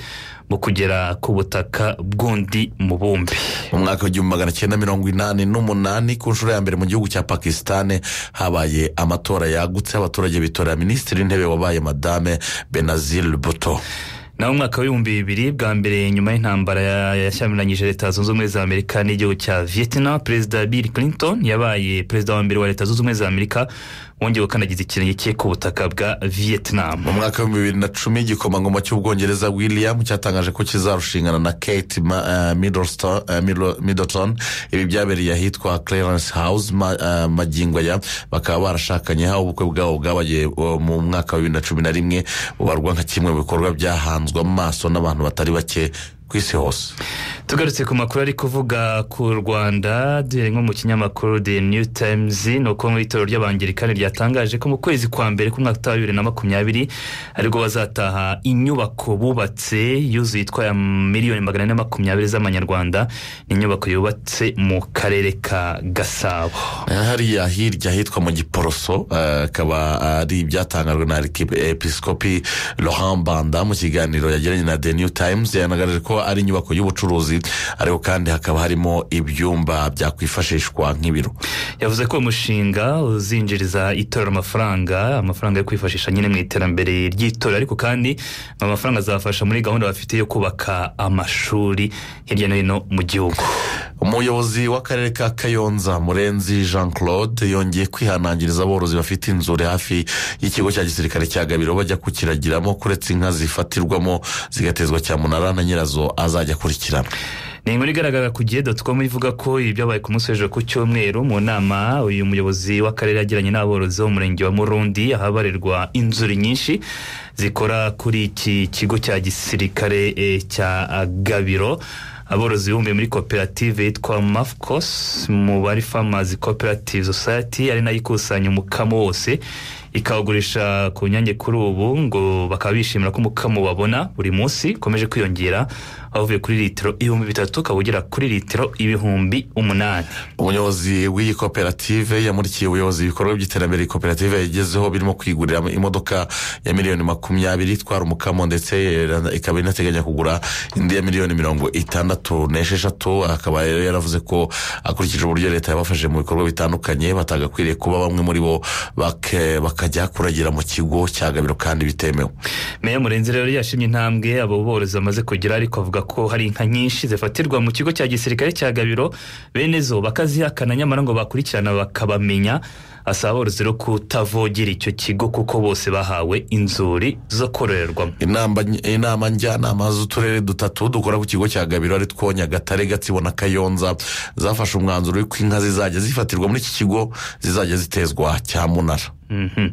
mu kugera ku butaka bw'undi mubumbe mu mwaka w'igihumbi magana cyenda mirongo inani n'umunani ku nshuro ya mbere mu gihugu cya pakisitani habaye amatora yagutse abaturage bitorera minisitiri w'intebe wabaye madame benazir buto naho mu mwaka w'ibihumbi bibiri bwa mbere nyuma y'intambara ya- yashyamiranyije leta zunze ubumwe za amerika n'igihugu cya vietnam perezida bill clinton yabaye perezida wa mbere wa leta zunze ubumwe za amerika wongeye gukandagiza ikirenge cye ku butaka bwa vietnam mu mwaka w'ibihumbi bibiri na cumi igikomangoma cy'ubwongereza william cyatangaje ko kizarushingana na kate Ma- eh, Middleston- eh, Middle- middleton ibi byabereye ahitwa clarence house ma- eh, magingo aya bakaba barashakanye aho ubukwe bwabo bwabaye eh, mu mwaka wa bibiri na cumi na rimwe bubarwa nka kimwe mu bikorwa byahanzwe amaso n'abantu batari bake ku isi hose tugarutse ku makuru ari kuvuga ku rwanda duhere nko mu kinyamakuru the new times ni uko mu itorero ry'abangilikani ryatangaje ko mu kwezi kwa mbere k'umwaka utaha bibiri na makumyabiri aribwo bazataha inyubako bubatse yuzuye itwaye miliyoni magana ane na makumyabiri z'amanyarwanda ni inyubako yubatse mu karere ka gasabo hariya hirya ahitwa mu giporoso eh, akaba ari ibyatangajwe na episikopi laurent banda mu kiganiro yagiranye na the new times yanagaragaje ko ari inyubako y'ubucuruzi ariko kandi hakaba harimo ibyumba byakwifashishwa nk'ibiro yavuze ko uwo mushinga uzinjiriza itorero amafaranga amafaranga yo kwifashisha nyine mu iterambere ry'itorero ariko kandi aya mafaranga azafasha muri gahunda bafite yo kubaka amashuri hirya no hino mu gihugu umuyobozi w'akarere ka kayonza murenzi jean claude yongeye kwihanangiriza aborozi bafite inzuri hafi y'ikigo cya gisirikare cya gabiro bajya kukiragiramo kuretse inka zifatirwamo zigatezwa cyamunara na nyirazo azajya akurikirana ni inkuru igaragara ku gihe doti komu ivuga ko ibi byabaye ku munsi w'ejo ku cyumweru mu nama uyu muyobozi w'akarere yagiranye n'aborozi bo mu murenge wa murundi ahabarirwa inzuri nyinshi zikora kuri iki kigo cya gisirikare eh, cya ah, gabiro aborozi bibumbiye muri koperative yitwa mafcos mu bari farmers cooperative society ari nayo ikusanya umukamo wose ikawugurisha ku nyange kuri ubu ngo bakaba bishimira ko umukamo babona buri munsi ukomeje kwiyongera avuye kuri litiro ibihumbi bitatu ukaba ugera kuri litiro ibihumbi umunani umuyobozi w'iyi koperative yamurikiye ubuyobozi ibikorwa by'iterambere iyi koperative yagezeho birimo kwigurira imodoka ya miliyoni makumyabiri itwara umukamo ndetse eh, ikaba inateganya kugura indi ya miliyoni mirongo itandatu n'esheshatu akaba rero yaravuze ko akurikije uburyo leta yabafashije mu bikorwa bitandukanye batagakwiriye kuba bamwe muri bo bake- bakajya kuragira mu kigo cya gabiro kandi bitemewe meya murenzi rero yashimye intambwe abo borozi bamaze kugira ariko avuga ko hari inka nyinshi zifatirwa mu kigo cya gisirikare cya gabiro bene zo bakazihakana nyamara ngo bakurikirana bakabamenya asaba aborozi rero kutavogera icyo kigo kuko bose bahawe inzuri zo kororerwamo inama inama njyanama z'uturere dutatu dukora ku kigo cya gabiro ari two nyagatare gatsibo na kayonza zafashe umwanzuro w'uko inka zizajya zifatirwa muri iki kigo zizajya zitezwa cyamunara Mhm.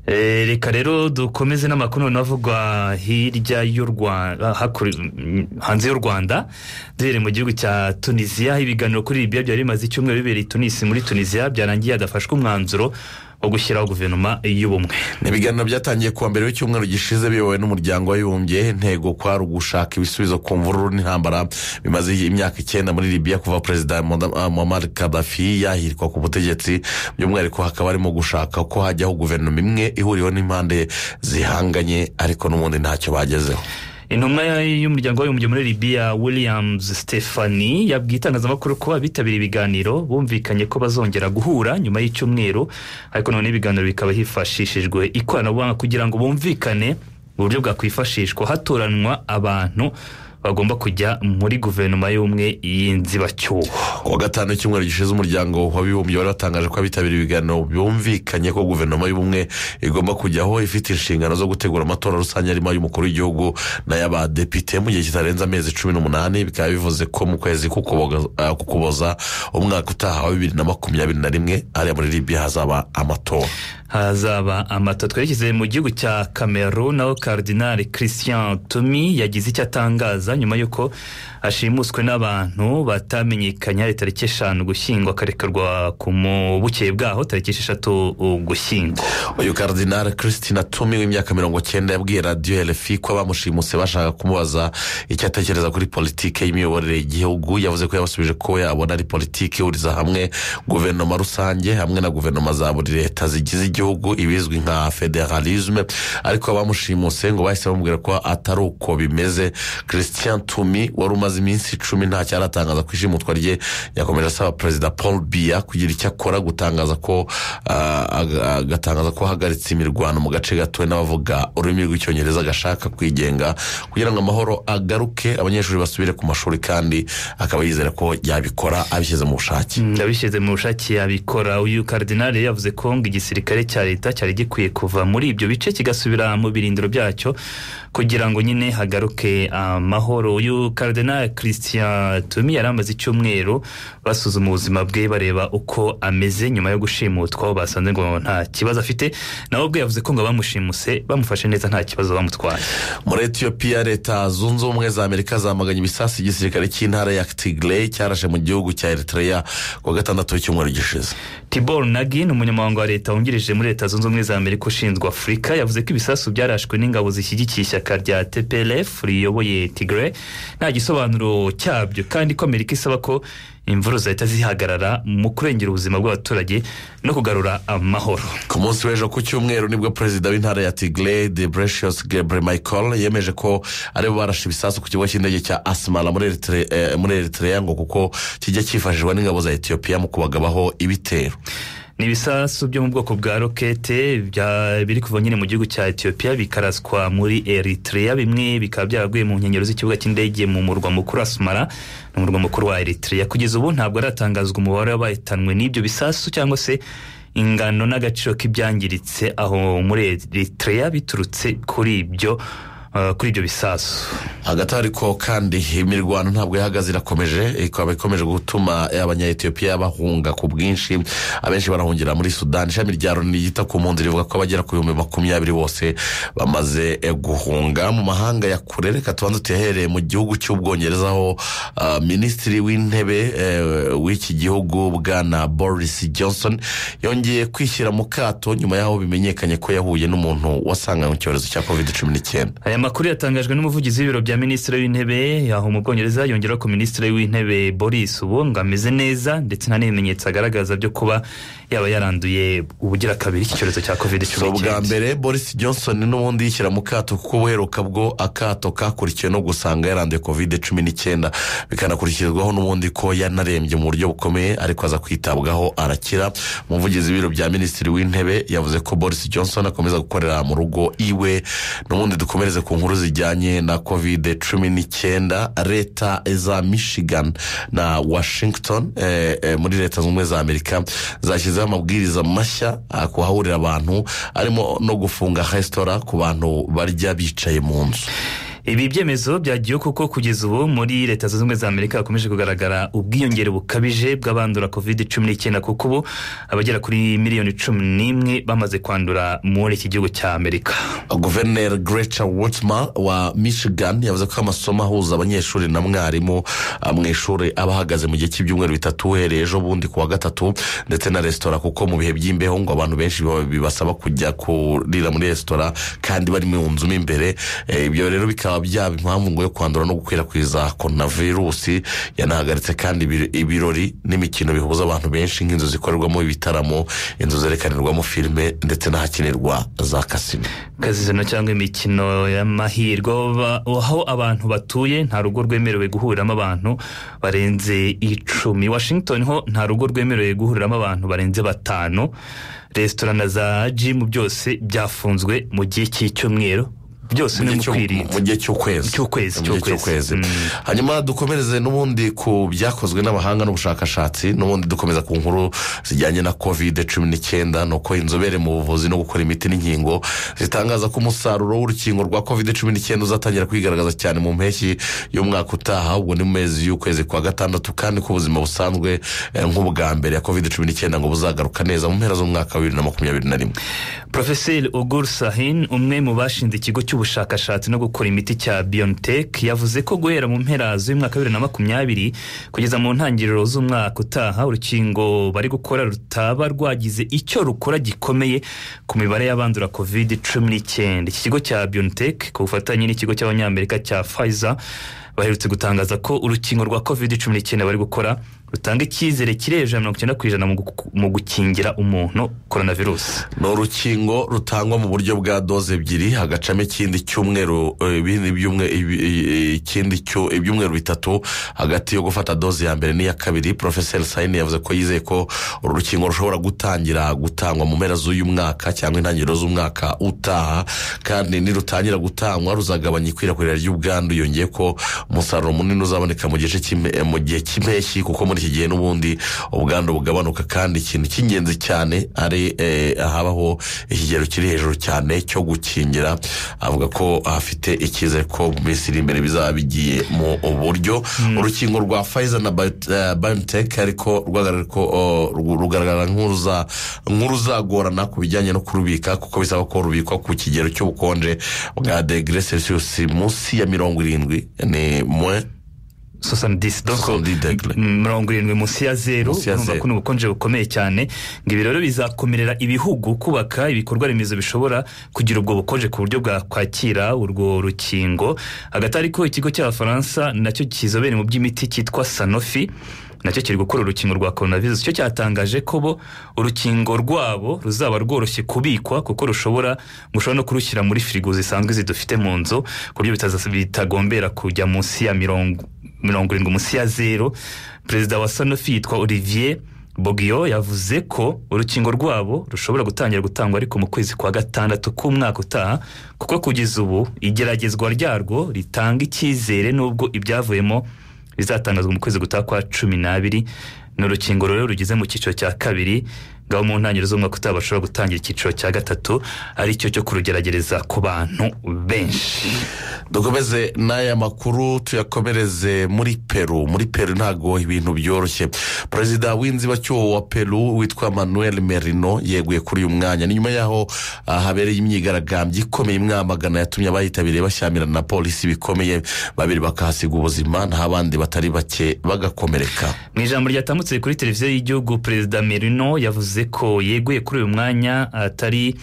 Eh, reka rero dukomeze n'amakuru noneho avugwa hirya y'u rwanda hakuri- mm, hanze y'u rwanda duhereye mu gihugu cya tunisiya ibiganiro kuri libya byari bimaze icyumweru bibereye i tunisi muri tunisiya byarangiye hadafashwe umwanzuro wo gushyiraho guverinoma y'ubumwe ni ibiganiro byatangiye kuwa mbere w'icyumweru gishize biyobowe n'umuryango w'abibumbye intego kwari ugushaka ibisubizo ku mvururu n'intambara bimaze imyaka icyenda muri libiya kuva perezida Moda- muammar kadafi yahirwa ku butegetsi by'umwihariko hakaba harimo gushaka ko hajyaho guverinoma imwe ihuriweho n'impande zihanganye ariko n'ubundi ntacyo bagezeho intumwa y'umuryango w'abibumbye muri libiya williams stephanie yabwiye itangazamakuru ko abitabiriye ibiganiro bumvikanye ko bazongera guhura nyuma y'icyumweru ariko none ibiganiro bikaba hifashishijwe ikoranabuhanga kugira ngo bumvikane uburyo bwakwifashishwa hatoranwa abantu bagomba kujya muri guverinoma y'umwe y'inzibacyuho kuwa gatanu w'icyumweru gishize umuryango w'abibumbye wari watangaje ko abitabiriye ibiganiro bumvikanye ko guverinoma y'ubumwe igomba kujyaho ifite inshingano zo gutegura amatora rusange arimo ay'umukuru w'igihugu n'ay'abadepite mu gihe kitarenze amezi cumi n'umunani bikaba bivuze ko mu kwezi k'Ukuboga- ah, k'ukuboza umwaka utaha wa bibiri na makumyabiri na rimwe hariya muri libiya hazaba amatora hazaba amato twerekeze mu gihugu cya cameroon naho karidinali christian tumi yagize icyo atangaza nyuma y'uko ashimuswe n'abantu batamenyekanye hari tariki eshanu gushyingwa akarekurwa ku mu bukeye bwaho tariki esheshatu uh, gushyingwa uyu karidinali christina tumi w'imyaka mirongo cyenda yabwiye radiyo rfi ko abamushimuse bashaka kumubaza icyo atekereza kuri politiki y'imiyoborere y'igihugu yavuze ko yabasubije ko yabona ari politiki ihuriza hamwe guverinoma rusange hamwe na guverinoma za buri leta zigize igihugu ibizwi nka federalisme ariko abamushimuse ngo bahise bamubwira ko atari uko bimeze christian tumi wari umaze iminsi icumi ntacyo aratangaza ku ishimutwa rye yakomeje asaba perezida paul biya kugira icyo akora gutangaza ko ah, aga- agatangaza ko ahagaritse imirwano mu gace gatuwe n'abavuga ururimi rw'icyongereza agashaka kwigenga kugira ngo amahoro agaruke abanyeshuri basubire ku mashuri kandi akaba yizera ko yabikora abishyize mu bushake abishyize mu bushake yabikora uyu karidinali yavuze ko ngo igisirikare cya leta cyari gikwiye kuva muri ibyo bice kigasubira mu birindiro byacyo kugira ngo nyine hagaruke amahoro uyu karidinali christian tumi yari amaze icyumweru basuzuma ubuzima bwe bareba uko ameze nyuma yo gushimutwa aho basanze ngo nta kibazo afite nawe ubwe yavuze ko ngo abamushimuse bamufashe neza nta kibazo bamutwaye muri etiyopiya leta zunze ubumwe za amerika zamaganye ibisasu igisirikare cy'intara ya tigray cyarashe mu gihugu cya eritrea ku wa gatandatu w'icyumweru gishize tibor nagi ni umunyamabanga wa leta wungirije muri leta zunze ubumwe za amerika ushinzwe afurika yavuze ko ibisasu byarashwe n'ingabo zishyigikiye ishyaka rya tplf riyoboye tigre nta gisobanuro cyabyo kandi ko amerika isaba ko imvururu zahita zihagarara mu kurengera ubuzima bw'abaturage no kugarura amahoro ku munsi w'ejo ku cyumweru nibwo perezida w'intara ya tigray de precious gebre michael yemeje ko aribo barashe ibisasu ku kigo cy'indege cya asimara muri Eritre- eh, muri eritrea ngo kuko kijya cyifashishwa n'ingabo za etiyopiya mu kubagabaho ibitero ni ibisasu byo mu bwoko bwa rokete bya- biri kuva nyine mu gihugu cya etiyopiya bikaraswa muri eritrea bimwe bikaba byaraguye mu nkengero z'ikibuga cy'indege mu murwa mukuru asumara ni umurwa mukuru wa eritrea kugeza ubu ntabwo haratangazwa umubare w'abahitanwe n'ibyo bisasu cyangwa se ingano n'agaciro k'ibyangiritse aho muri eritrea biturutse kuri ibyo eh, kuri ibyo bisasu hagati ariko kandi imirwano ntabwo yahagaze irakomeje ikaba ikomeje gutuma abanya etiyopiya bahunga ku bwinshi abenshi barahungira muri sudani ishami rya loni ryita ku mpunzi rivuga ko abagera ku bihumbi makumyabiri bose bamaze eh, guhunga mu mahanga ya kure reka tubanze tuhereye mu gihugu cy'ubwongereza aho ah, minisitiri w'intebe eh, w'iki gihugu bwana boris johnson yongeye kwishyira mu kato nyuma y'aho bimenyekanye ko yahuye n'umuntu wasanganywe icyorezo cya covid cumi n'icyenda aya makuru yatangajwe n'umuvugizi w'ibiro bya minisitiri w'intebe aho mu bwongereza yongeraho ko minisitiri w'intebe boris ubu ngo ameze neza ndetse nta n'ibimenyetso agaragaza byo kuba yaba yaranduye ubugira kabiri iki cyorezo cya covid si cumi ubwa n'icyenda mbere boris johnson n'ubundi yishyira mu kato kuko buheruka bwo akato kakurikiwe no gusanga yaranduye covid cumi n'icyenda bikanakurikizwaho n'ubundi ko yanarembye mu buryo bukomeye ariko aza kwitabwaho arakira umuvugizi w'ibiro bya minisitiri w'intebe yavuze ko boris johnson akomeza gukorera mu rugo iwe n'ubundi dukomereze ku nkuru zijyanye na covid cumi n'icyenda leta za michigan na washington eh, eh, muri leta zunze ubumwe za amerika zashyizeho amabwiriza mashya ah, ku hahurira abantu arimo no gufunga resitora ku bantu barya bicaye mu nzu ibi byemezo byagiyeho kuko kugeza ubu muri leta zunze ubumwe za amerika hakomeje kugaragara ubwiyongere bukabije bw'abandura covid cumi n'icyenda kuko ubu abagera kuri miliyoni cumi n'imwe bamaze kwandura muri iki gihugu cya amerika guverineri greca wotsma wa michigan yavuze ko amasomo ahuza abanyeshuri na mwarimu ah, mu ishuri aba ahagaze mu gihe cy'ibyumweru bitatu uhereye ejo bundi ku wa gatatu ndetse na resitora kuko mu bihe by'imbeho ngo abantu benshi biba- bibasaba kujya kurira muri resitora kandi bari mu nzu mo imbere Eh, ibyo rero bikaba byaba impamvu ngo yo kwandura no gukwirakwiza korona virusi yanahagaritse kandi ibir- ibirori n'imikino bihuza abantu benshi nk'inzu zikorerwamo ibitaramo inzu zerekanirwamo filime ndetse n'ahakinirwa za kasino kazizino cyangwa imikino y'amahirwe aba- aho abantu batuye nta rugo rwemerewe guhuriramo abantu barenze icumi washington ho nta rugo rwemerewe guhuriramo abantu barenze batanu resitora na za jimu byose byafunzwe mu gihe cy'icyumweru byose ni mu kwirinda mu gihe cy'ukwezi cy'ukwezi Mu gihe cy'ukwezi hanyuma dukomereze n'ubundi ku byakozwe n'abahanga n'ubushakashatsi n'ubundi dukomeza ku nkuru zijyanye na covid cumi n'icyenda ni uko inzobere mu buvuzi no gukora imiti n'inkingo zitangaza ko umusaruro w'urukingo rwa covid cumi n'icyenda uzatangira kwigaragaza cyane mu mpeshyi y'umwaka utaha ubwo ni mu mezi y'ukwezi kwa gatandatu kandi ko ubuzima busanzwe eh, nk'ubwa mbere ya covid cumi n'icyenda ngo buzagaruka neza mu mpera z'umwaka wa bibiri na makumyabiri na rimwe Profeseri Ogur Sahin umwe mu bashinze ikigo cy'ubushakashatsi no gukora imiti cya BioNTech yavuze ko guhera mu mpera z'umwaka wa bibiri na makumyabiri kugeza mu ntangiriro z'umwaka utaha urukingo bari gukora rutaba rwagize icyo rukora gikomeye ku mibare y'abandura covid cumi n'icyenda iki kigo cya BioNTech ku bufatanye n'ikigo cy'abanyamerika cya Pfizer baherutse gutangaza ko urukingo rwa covid cumi n'icyenda bari gukora rutanga icyizere kirenga ijana na mirongo icyenda ku ijana mu gu- mu gukingira umuntu korona virusi ni urukingo rutangwa mu buryo bwa doze ebyiri hagacamo ikindi cyumweru eh, ibindi byumwe- ibi- i- ikindi cyo- ibyumweru bitatu hagati yo gufata doze ya mbere n'iya kabiri porofeseri sayini yavuze ko yizeye ko uru rukingo rushobora gutangira gutangwa mu mpera z'uyu mwaka cyangwa intangiriro z'umwaka utaha kandi nirutangira gutangwa ruzagabanya ikwirakwira ry'ubwandu yongeye ko umusaruro munini uzaboneka mu gice cy'impe- eh, mu gihe cy'impeshyi kuko muri iki gihe n'ubundi ubwandu bugabanuka kandi ikintu cy'ingenzi cyane ari eh, ahabaho ikigero kiri hejuru cyane cyo gukingira avuga ko afite icyizere ko mu minsi iri imbere bizaba bigiye mu buryo urukingo rwa Pfizer na Bio- eh, BioNTech ariko rwagaragara ko, oh, ru- rugaragara nk'uruza- nk'uruzagorana ku bijyanye no kurubika kuko bisaba ko rubikwa ku kigero cy'ubukonje bwa degere celsius munsi ya mirongo irindwi ni mwe mirongo irindwi munsi ya zeru Munsi ya urumva zeru. ko ni ubukonje bukomeye cyane ngo ibi rero bizakomerera ibihugu kubaka ibikorwa remezo bishobora kugira ubwo bukonje ku buryo bwakwakira urwo rukingo hagati ariko ikigo cy'abafaransa nacyo kizobere mu by'imiti cyitwa sanofi nacyo kiri gukora urukingo rwa coronavirus cyo cyatangaje ko bo urukingo rwabo ruzaba rworoshye kubikwa kuko rushobora gushobora no kurushyira muri firigo zisanzwe zidufite mu nzu ku buryo bitaza- bitagombera kujya munsi ya mirongo mirongo irindwi munsi ya zeru perezida wa sanofi yitwa olivier bogiyo yavuze ko urukingo rwabo rushobora gutangira gutangwa ariko mu kwezi kwa gatandatu k'umwaka utaha kuko kugeza ubu igeragezwa ryarwo ritanga icyizere n'ubwo ibyavuyemo bizatangazwa mu kwezi gutaha kwa cumi n'abiri ni urukingo rero rugeze mu cyiciro cya kabiri ngaho mu ntangiriro z'umwaka utaha bashobora gutangira icyiciro cya gatatu aricyo cyo kurugeragereza ku bantu benshi dukomeze n'aya makuru tuyakomereze muri peru muri peru ntabwo ibintu byoroshye perezida w'inzibacyuho wa peru witwa manuel merino yeguye kuri uyu mwanya ni nyuma y'aho ah, habereye imyigaragambyo ikomeye imwamagana yatumye abayitabiriye bashyamirana na polisi bikomeye babiri bakahasiga ubuzima naho abandi batari bake bagakomereka mu ijambo ryatambutse kuri televiziyo y'igihugu perezida merino yavuze ko yeguye kuri uyu mwanya atari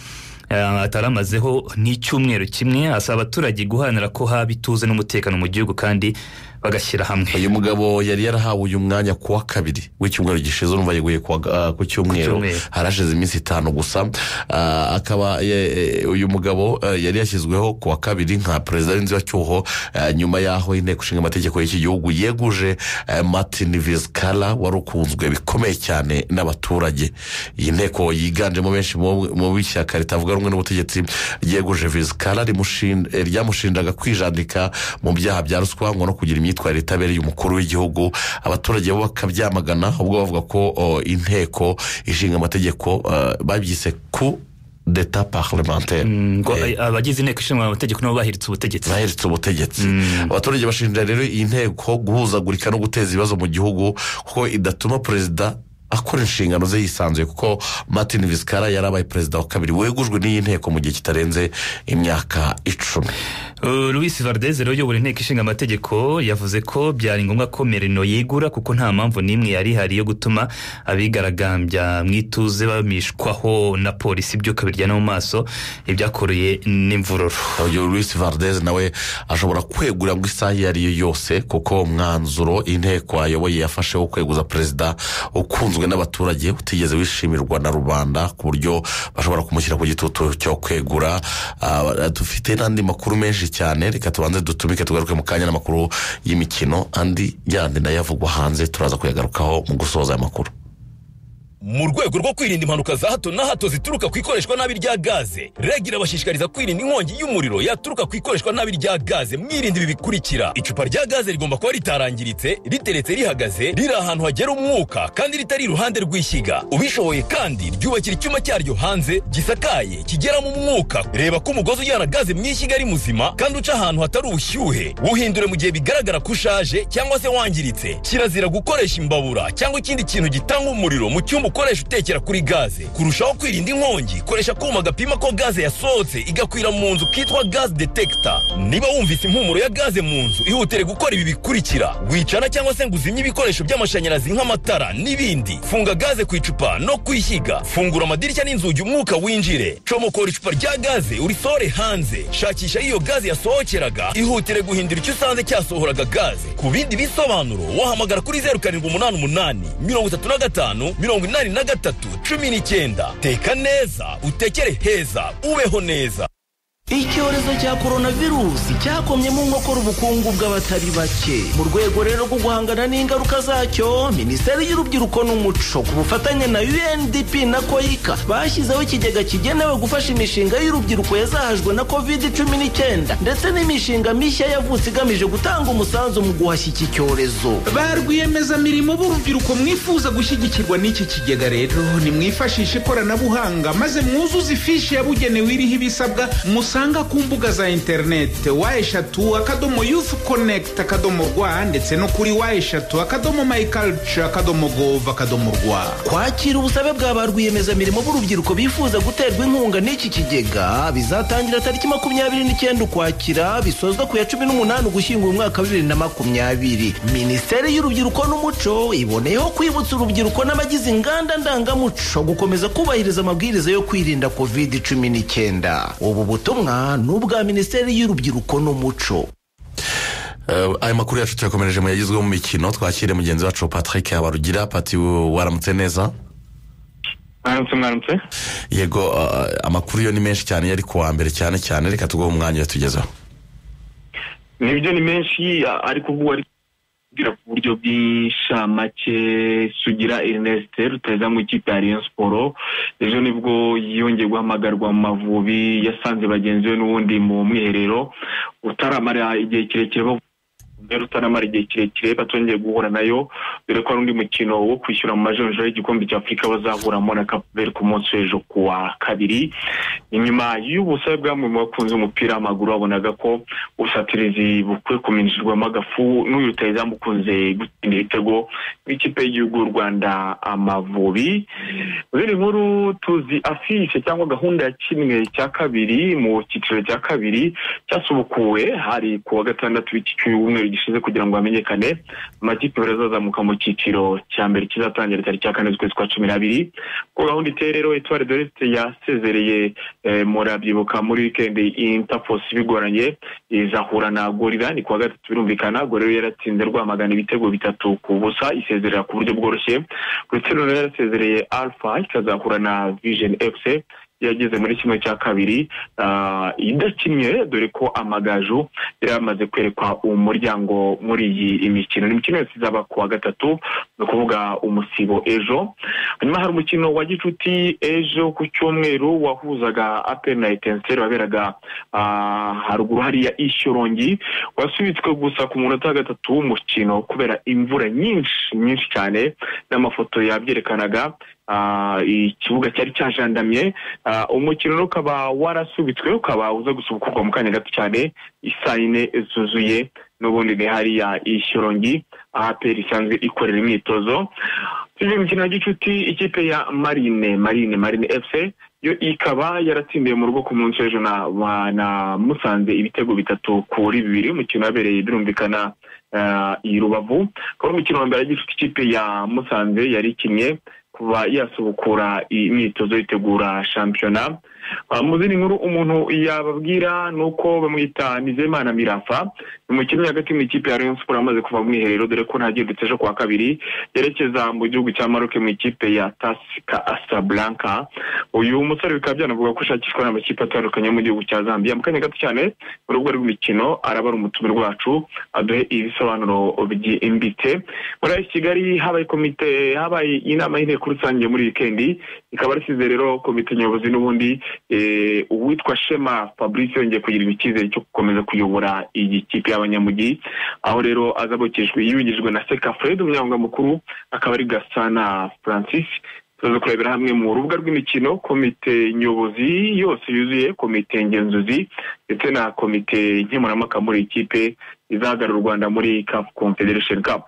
eh, ataramazeho n'icyumweru kimwe asaba abaturage guharanira ko haba ituze n'umutekano mu gihugu kandi bagashyira hamwe uyu mugabo yari yarahawe uyu mwanya ku wa kabiri w'icyumweru gishize urumva yeguye ku wa- ah, ku cyumweru cyumweru. harashize iminsi itanu gusa Ah, akaba ye- eh, uyu mugabo eh, yari yashyizweho ku wa kabiri nka perezida w'inzibacyuho eh, nyuma y'aho inteko ishinga amategeko y'iki gihugu yeguje eh, martin vizcara wari ukunzwe bikomeye cyane n'abaturage iyi nteko yiganjemo benshi mu mu b'ishyaka ritavuga rumwe n'ubutegetsi ryeguje vizcara rimushin- eh, ryamushinjaga kwijandika mu byaha bya ruswa ngo no kugira imyitwarire itabereye umukuru w'igihugu abaturage bo bakabyamagana ubwo bavuga ko oh, inteko ishinga amategeko eh, babyise ku deta parlementaire ngo abagize inteko ishinga amategeko nabo bahiritse ubutegetsi bahiritse ubutegetsi abaturage bashinja rero iyi nteko guhuzagurika no guteza ibibazo mu gihugu kuko idatuma perezida akora inshingano ze yisanzuye kuko martin visikara yari abaye perezida wa kabiri wegujwe n'iyi nteko mu gihe kitarenze imyaka icumi louis valdez rero uyobora inteko ishinga amategeko yavuze ko byari ngombwa ko merino yigura kuko nta mpamvu n'imwe yari ihari yo gutuma abigaragambya mu ituze bamishwaho na polisi ibyuka biryana mu maso ibyakoreye n'imvururu uyu louis valdez nawe ashobora kwegura ngo isaha iyo ari yo yose kuko umwanzuro inteko ayoboye yafashe wo kweguza perezida ukunzwe n'abaturage utigeze wishimirwa na rubanda ku buryo bashobora kumushyira ku gitutu cyo kwegura Ah, dufite n'andi makuru menshi cyane reka tubanze dutumike tugaruke mu kanya n'amakuru y'imikino andi yandi nayo avugwa hanze turaza kuyagarukaho mu gusoza aya makuru mu rwego rwo kwirinda impanuka za hato na hato zituruka ku ikoreshwa nabi rya gaze reg irabashishikariza kwirinda inkongi y'umuriro yaturuka ku ikoreshwa nabi rya gaze mwirinda ibi bikurikira icupa rya gaze rigomba kuba ritarangiritse riteretse rihagaze riri ahantu hagera umwuka kandi ritari iruhande rw'ishyiga ubishoboye kandi ryubakira icyuma cyaryo hanze gisakaye kigeramo umwuka reba ko umugozi ujyana gaze mu ishyiga ari muzima kandi uca ahantu hatari ubushyuhe wuhindure mu gihe bigaragara ko ushaje cyangwa se wangiritse kirazira gukoresha imbabura cyangwa ikindi kintu gitanga umuriro mu cyumba ukoresha utekera kuri gaze kurushaho kwirinda inkongi koresha akuma gapima ko gaze yasohotse igakwira mu nzu kitwa gaze detekita niba wumvise impumuro ya gaze mu nzu ihutire gukora ibi bikurikira wicana cyangwa se ngo uzimye ibikoresho by'amashanyarazi nk'amatara n'ibindi funga gaze ku icupa no kuyishyiga fungura amadirishya n'inzugi umwuka winjire comokora icupa rya gaze urisore hanze shakisha iyo gaze yasohokeraga ihutire guhindura icyo usanze cyasohoraga gaze ku bindi bisobanuro wahamagara kuri zeru karindwi umunani umunani mirongo itatu na gatanu mirongo inani na gatatu cumi n'icyenda teka neza utekere heza ubeho neza icyorezo cya coronavirusi cyakomyemo nkokora ubukungu bw'abatari bake mu rwego rero rwo guhangana n'ingaruka zacyo minisiteri y'urubyiruko n'umuco ku bufatanye na undp na koyika bashyizeho ikigega kigenewe gufasha imishinga y'urubyiruko yazahajwe na covid cumi n'icyenda ndetse n'imishinga mishya yavutse igamije gutanga umusanzu mu guhashya iki cyorezo ba rwiyemezamirimo b'urubyiruko mwifuza gushyigikirwa n'iki kigega rero nimwifashishe ikoranabuhanga maze mwuzuze ifishi yabugenewe iriho ibisabwa musanga ku mbuga za interineti wa eshatu akadomo yufu konekiti akadomo rwa ndetse no kuri wa eshatu akadomo mayikarici akadomo govu akadomo rwa kwakira ubusabe bwa ba rwiyemezamirimo b'urubyiruko bifuza guterwa inkunga n'iki kigega bizatangira tariki makumyabiri n'icyenda ukwakira bisozwa ku ya cumi n'umunani ugushyingo umwaka wa bibiri na makumyabiri minisiteri y'urubyiruko n'umuco iboneyeho kwibutsa urubyiruko n'abagize inganda ndangamuco gukomeza kubahiriza amabwiriza yo kwirinda covid cumi n'icyenda ubu butumwa ni ubwa minisiteri y'urubyiruko n'umuco Eh, aya makuru yacu tuyakomereje mu yagizwe mu mikino twakire mugenzi wacu patrick habarugira pati waramutse neza mwaramutse mwaramutse yego eh, amakuru yo ni menshi cyane yari kuwa mbere cyane cyane reka tuguhe umwanya uyatugezeho nibyo ni menshi a- ariko ubwo wari kubwira ku buryo bw'inshamake sugira ernest ruteza mu ikipe ya rayon siporo ejo nibwo yongeye guhamagarwa mu mavubi yasanze bagenzi be n'ubundi mu mwiherero utaramara igihe kirekire bavuga rero utaramara igihe kirekire batongeye guhura nayo dore ko hari undi mukino wo kwishyura mu majonjora y'igikombe cya afurika bazahuramo na kapuveri ku munsi w'ejo ku wa kabiri inyuma y'ubusabe bw'amwe mu bakunze umupira w'amaguru babonaga ko ubusatirizi bukwiye kuminjirwamo agafu n'uyu rutayizamu ukunze gutsinda ibitego n'ikipe y'igihugu y'u rwanda amavubi mu zindi nkuru tuzi afishe cyangwa gahunda ya kimwe cya kabiri mu cyiciro cya kabiri cyasubukuwe hari ku wa gatandatu w'iki cyumweru gishize kugira ngo hamenyekane amakipe abiri azazamuka mu cyiciro cya mbere kizatangira tariki ya kane z'ukwezi kwa cumi n'abiri ko gahunda iteye rero etuwari doreste yasezereye eh, murabyibuka muri wikendi intafosi bigoranye izahura na gorira ni ku wa gatatu birumvikana gorira yaratsinze rwamagana ibitego bitatu ku busa isezerera ku buryo bworoshye uretse noneho yarasezereye alpha ikazahura na vision fc yageze muri kimwe cya kabiri ah, idakinnye dore ko amagaju yari yamaze kwerekwa umuryango muri iyi imikino ni imikino yose izaba ku wa gatatu ni ukuvuga umusibo ejo hanyuma hari umukino wa gicuti ejo ku cyumweru wahuzaga aperi na etenseri waberaga ah, haruguru hariya ishyorongi wasubitswe gusa ku munota wa gatatu w'umukino kubera imvura nyinshi nyinshi cyane n'amafoto yabyerekanaga ah, ikibuga cyari cyajandamye ah, umukino rero ukaba warasubitswe ukaba uza gusubukurwa mu kanya gato cyane isayine zuzuye n'ubundi ni hariya ishyurongi ahaperi isanzwe ikorera imyitozo tujye mu mikino ya gicuti ikipe ya marine marine marine fc yo ikaba yaratsindiye mu rugo ku munsi w'ejo na, wa- na musanze ibitego bitatu kuri bibiri umukino wabereye birumvikana ah, i rubavu akaba ari umukino wa mbere ya gicuti ikipe ya musanze yari ikinnye kuba yasubukura imyitozo yitegura shampiyona Ah, mu zindi nkuru umuntu yababwira ni uko bamwita nizeyimana mirafa ni mu kibuga hagati mu ikipe ya rayon sport amaze kuva mu mwiherero dore ko ntagendutse ejo kuwa kabiri yerekeza mu gihugu cya maroke mu ikipe ya tasika asablanka uyu musore bikaba byanavuga ko ashakishwa n'amakipe atandukanye yo mu gihugu cya zambia mu kanya gato cyane mu rubuga rw'imikino araba ari umutumirwa wacu aduhe ibisobanuro byimbitse muri iki kigali habaye komite habaye inama y'inteko rusange muri wikendi ikaba risize rero komite nyobozi n'ubundi eh, uwitwa shema fabrice yongeye kugirirwa icyizere cyo gukomeza kuyobora iyi kipe y'abanyamujyi aho rero azabukijwe yungijwe na seka fred umunyamabanga mukuru akaba ari gasana francis tuza kurebera hamwe mu rubuga rw'imikino komite nyobozi yose yuzuye komite ngenzuzi ndetse na komite nkemurampaka muri iyi kipe izahagarara u rwanda muri caf confederation cup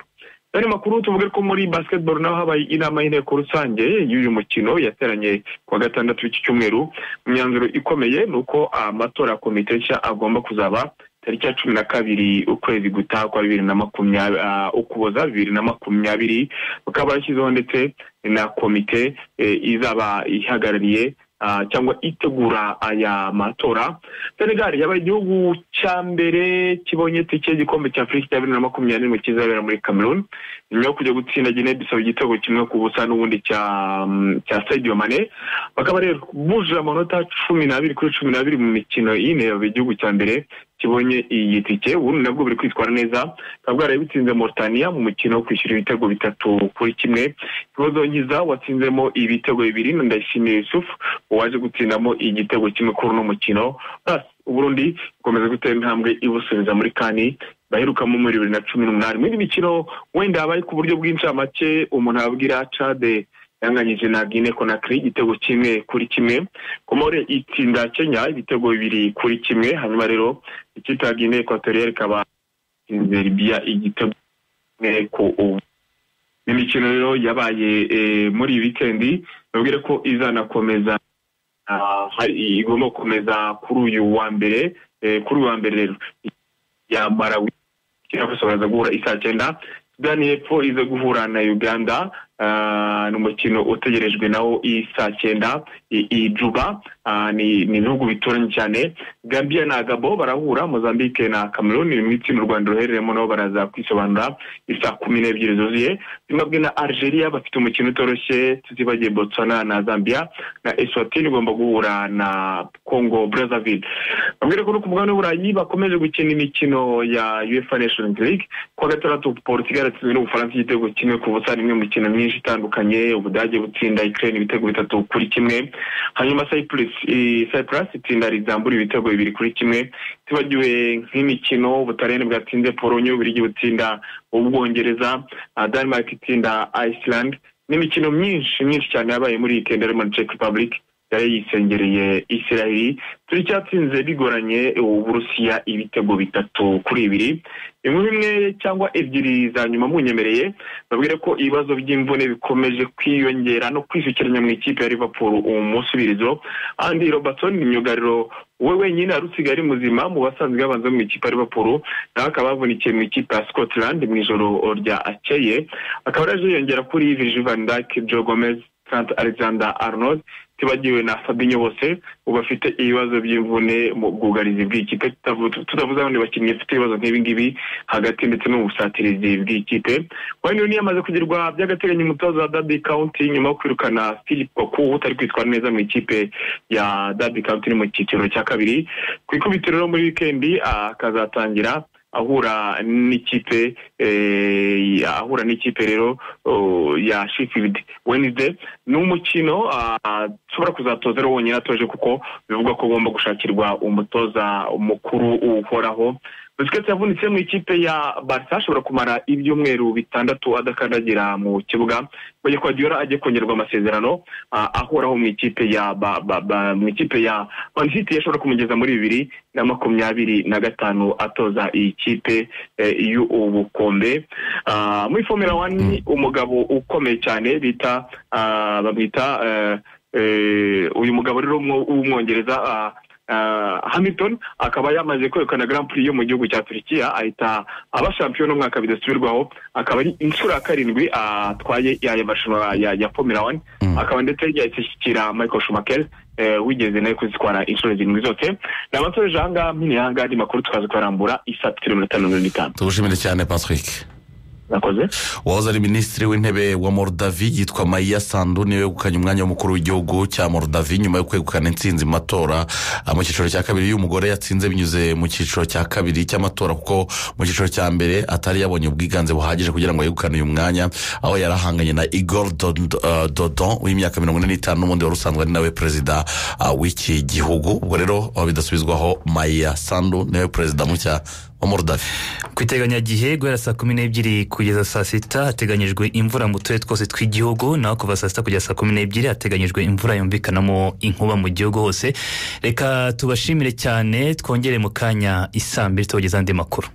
Andi makuru tuvuge ko muri basketball naho habaye inama y'inteko rusange y'uyu mukino yateranye kuwa gatandatu w'iki cyumweru imyanzuro ikomeye ni uko amatora ya komite nshya agomba kuzaba tariki ya cumi na kabiri ukwezi gutaha kwa bibiri na makumyabiri ah, ukuboza bibiri na makumyabiri bakaba bashyizeho ndetse na komite eh, izaba ihagarariye ah, cyangwa itegura aya matora senegal yabaye igihugu cya mbere kibonye tike y'igikombe cya afurika cya bibiri na makumyabiri n'imwe kizabera muri cameroon nyuma yo kujya gutsinda Guinea Bissau igitego kimwe ku busa n'ubundi cya mm, cya Sadio Mane bakaba rero bujuje amanota cumi n'abiri kuri cumi n'abiri mu mikino ine yabaye igihugu cya mbere kibonye iyi tike ubundi nabwo buri kwitwara neza bukaba bwaraye butsinze Mauritania mu mukino wo kwishyura ibitego bitatu kuri kimwe ikibazo nkiza watsinzemo ibitego bibiri na Ndayishimiye Yusuf waje gutsindamo igitego kimwe kuri uno mukino Basi, Uburundi bukomeza gutera intambwe ibusubiza muri kani baherukamo muri bibiri na cumi n'umunani mu yindi mikino wenda habaye ku buryo bw'incamake umuntu ababwira cade yanganyije na guine konakiri igitego kimwe kuri kimwe komore itsinda kenya ibitego bibiri kuri kimwe hanyuma rero ikipe ya guine ekwatoriyeri ikaba itsinze libiya igitego kimwe ku ubu imikino rero yabaye eh, muri iyi wikendi babwire ko izanakomeza ah, hari- igomba gukomeza kuri uyu wa mbere eh, kuri uyu wa mbere rero ya Malawi ikina gusa baraza guhura isaa cyenda sudani y'epfo iza guhura na uganda Ah, ni umukino utegerejwe nawo isaa cyenda i- i juba Ah, ni ni ibihugu bituranye cyane gambia na gabo barahura mozambique na cameroon ni mu itsinda u rwanda ruherereyemo nabo baraza kwisobanura isaa kumi n'ebyiri zuzuye zimbabwe na algeria bafite umukino utoroshye tutibagiye botswana na zambia na eswatini igomba guhura na congo brazzaville babwire ko no ku mugabane w'uburayi bakomeje gukina imikino ya uefa nations league kuwa gatandatu portugal yatsinzwe n'ubufaransa igitego kimwe ku busa n'imwe mu mikino myinshi itandukanye ubudage butsinda ukraine ibitego bitatu kuri kimwe hanyuma cyprus i- cyprus itsinda rizambura ibitego bibiri kuri kimwe tibagiwe nk'imikino ubutaliyani bwatsinze polonye uburigi butsinda ubwongereza ah, denmark itsinda iceland n'imikino myinshi myinshi cyane yabaye muri iyi kenda harimo na czech republic yari yisengereye israeli turi cyatsinze bigoranye uburusiya ibitego bitatu kuri ibiri inkuru imwe cyangwa ebyiri za nyuma munyemereye babwire ko ibibazo by'imvune bikomeje kwiyongera no kwisukiranya mu ikipe ya liverpool umusubirizo andi robertson ni myugariro we wenyine wari usigaye ari muzima mu basanzwe babanza mu ikipe ya liverpool nawe akaba yavunikiye mu ikipe ya scotland mu ijoro ryakeye akaba araje yiyongera kuri virgil van dijk joe gomez Trent Alexander Arnold tibagiwe na Fabinho bose ubu bafite ibibazo by'imvune mu bwugarizi bw'ikipe tutavu- tutavuze abandi bakinnyi bafite ibibazo nk'ibi ngibi hagati ndetse no mu busatirizi bw'ikipe wayne Rooney yamaze kugirwa by'agateganyo umutoza wa Derby County nyuma yo kwirukana Philip Koku utari kwitwara neza mu ikipe ya Derby County iri mu cyiciro cya kabiri ku ikubitiro rero muri wikendi ah, akazatangira ahura n'ikipe eh, ya- ahura n'ikipe rero oh, ya Sheffield Wednesday ni umukino ah, ushobora kuzatoza rero wonyine atoje kuko bivugwa ko agomba gushakirwa umutoza mukuru uhoraho busquets yavunitse mu ikipe ya barca ashobora kumara ibyumweru bitandatu adakandagira mu kibuga bajya kwa diora agiye kongererwa amasezerano ah, ahoraho mu ikipe ya ba- ba- ba- mu ikipe ya man city ashobora kumugeza muri bibiri na makumyabiri na gatanu atoza iyi kipe eh, y'ubukombe Ah, muri formula one umugabo ukomeye cyane bita ah, bamwita eh, eh, uyu mugabo rero w'umwo- w'umwongereza ah, Ah, hamilton akaba yamaze kwegukana grand prix yo mu gihugu cya turikiya ahita aba shampiyona umwaka bidasubirwaho akaba ari inshuro ya karindwi atwaye yaya marushanwa ya, ya formula one akaba ndetse yashyikira michael schumacher eh, wigeze nawe kuzitwara inshuro zirindwi zose ni amasore janga minihanga andi makuru tukaza kubarambura isatiro mirongo itanu na mirongo itanu tugushimire cyane patrick nakoze wahoze ari minisitiri w'intebe wa morudavi yitwa mayiya sandu niwe wegukanye umwanya w'umukuru w'igihugu cya morudavi nyuma yo kwegukana intsinzi mu matora ah, mu cyiciro cya kabiri uyu mugore yatsinze binyuze mu cyiciro cya kabiri cy'amatora kuko mu cyiciro cya mbere atari yabonye ubwiganze buhagije kugira ngo yegukane uyu mwanya aho yari ahanganye na igor Dod- ah, dodon w'imyaka mirongo ine n'itanu n'ubundi wari usanzwe ari nawe perezida ah, w'iki gihugu ubwo rero aho bidasubizwaho mayiya sandu niwe perezida mushya wa morudavi ku iteganyagihe guhera saa kumi n'ebyiri kugeza saa sita hateganyijwe imvura mu turere twose tw'igihugu naho kuva saa sita kugeza saa kumi n'ebyiri hateganyijwe imvura yumvikanamo inkuba mu gihugu hose reka tubashimire cyane twongere mu kanya isaa mbiri tubagezaho andi makuru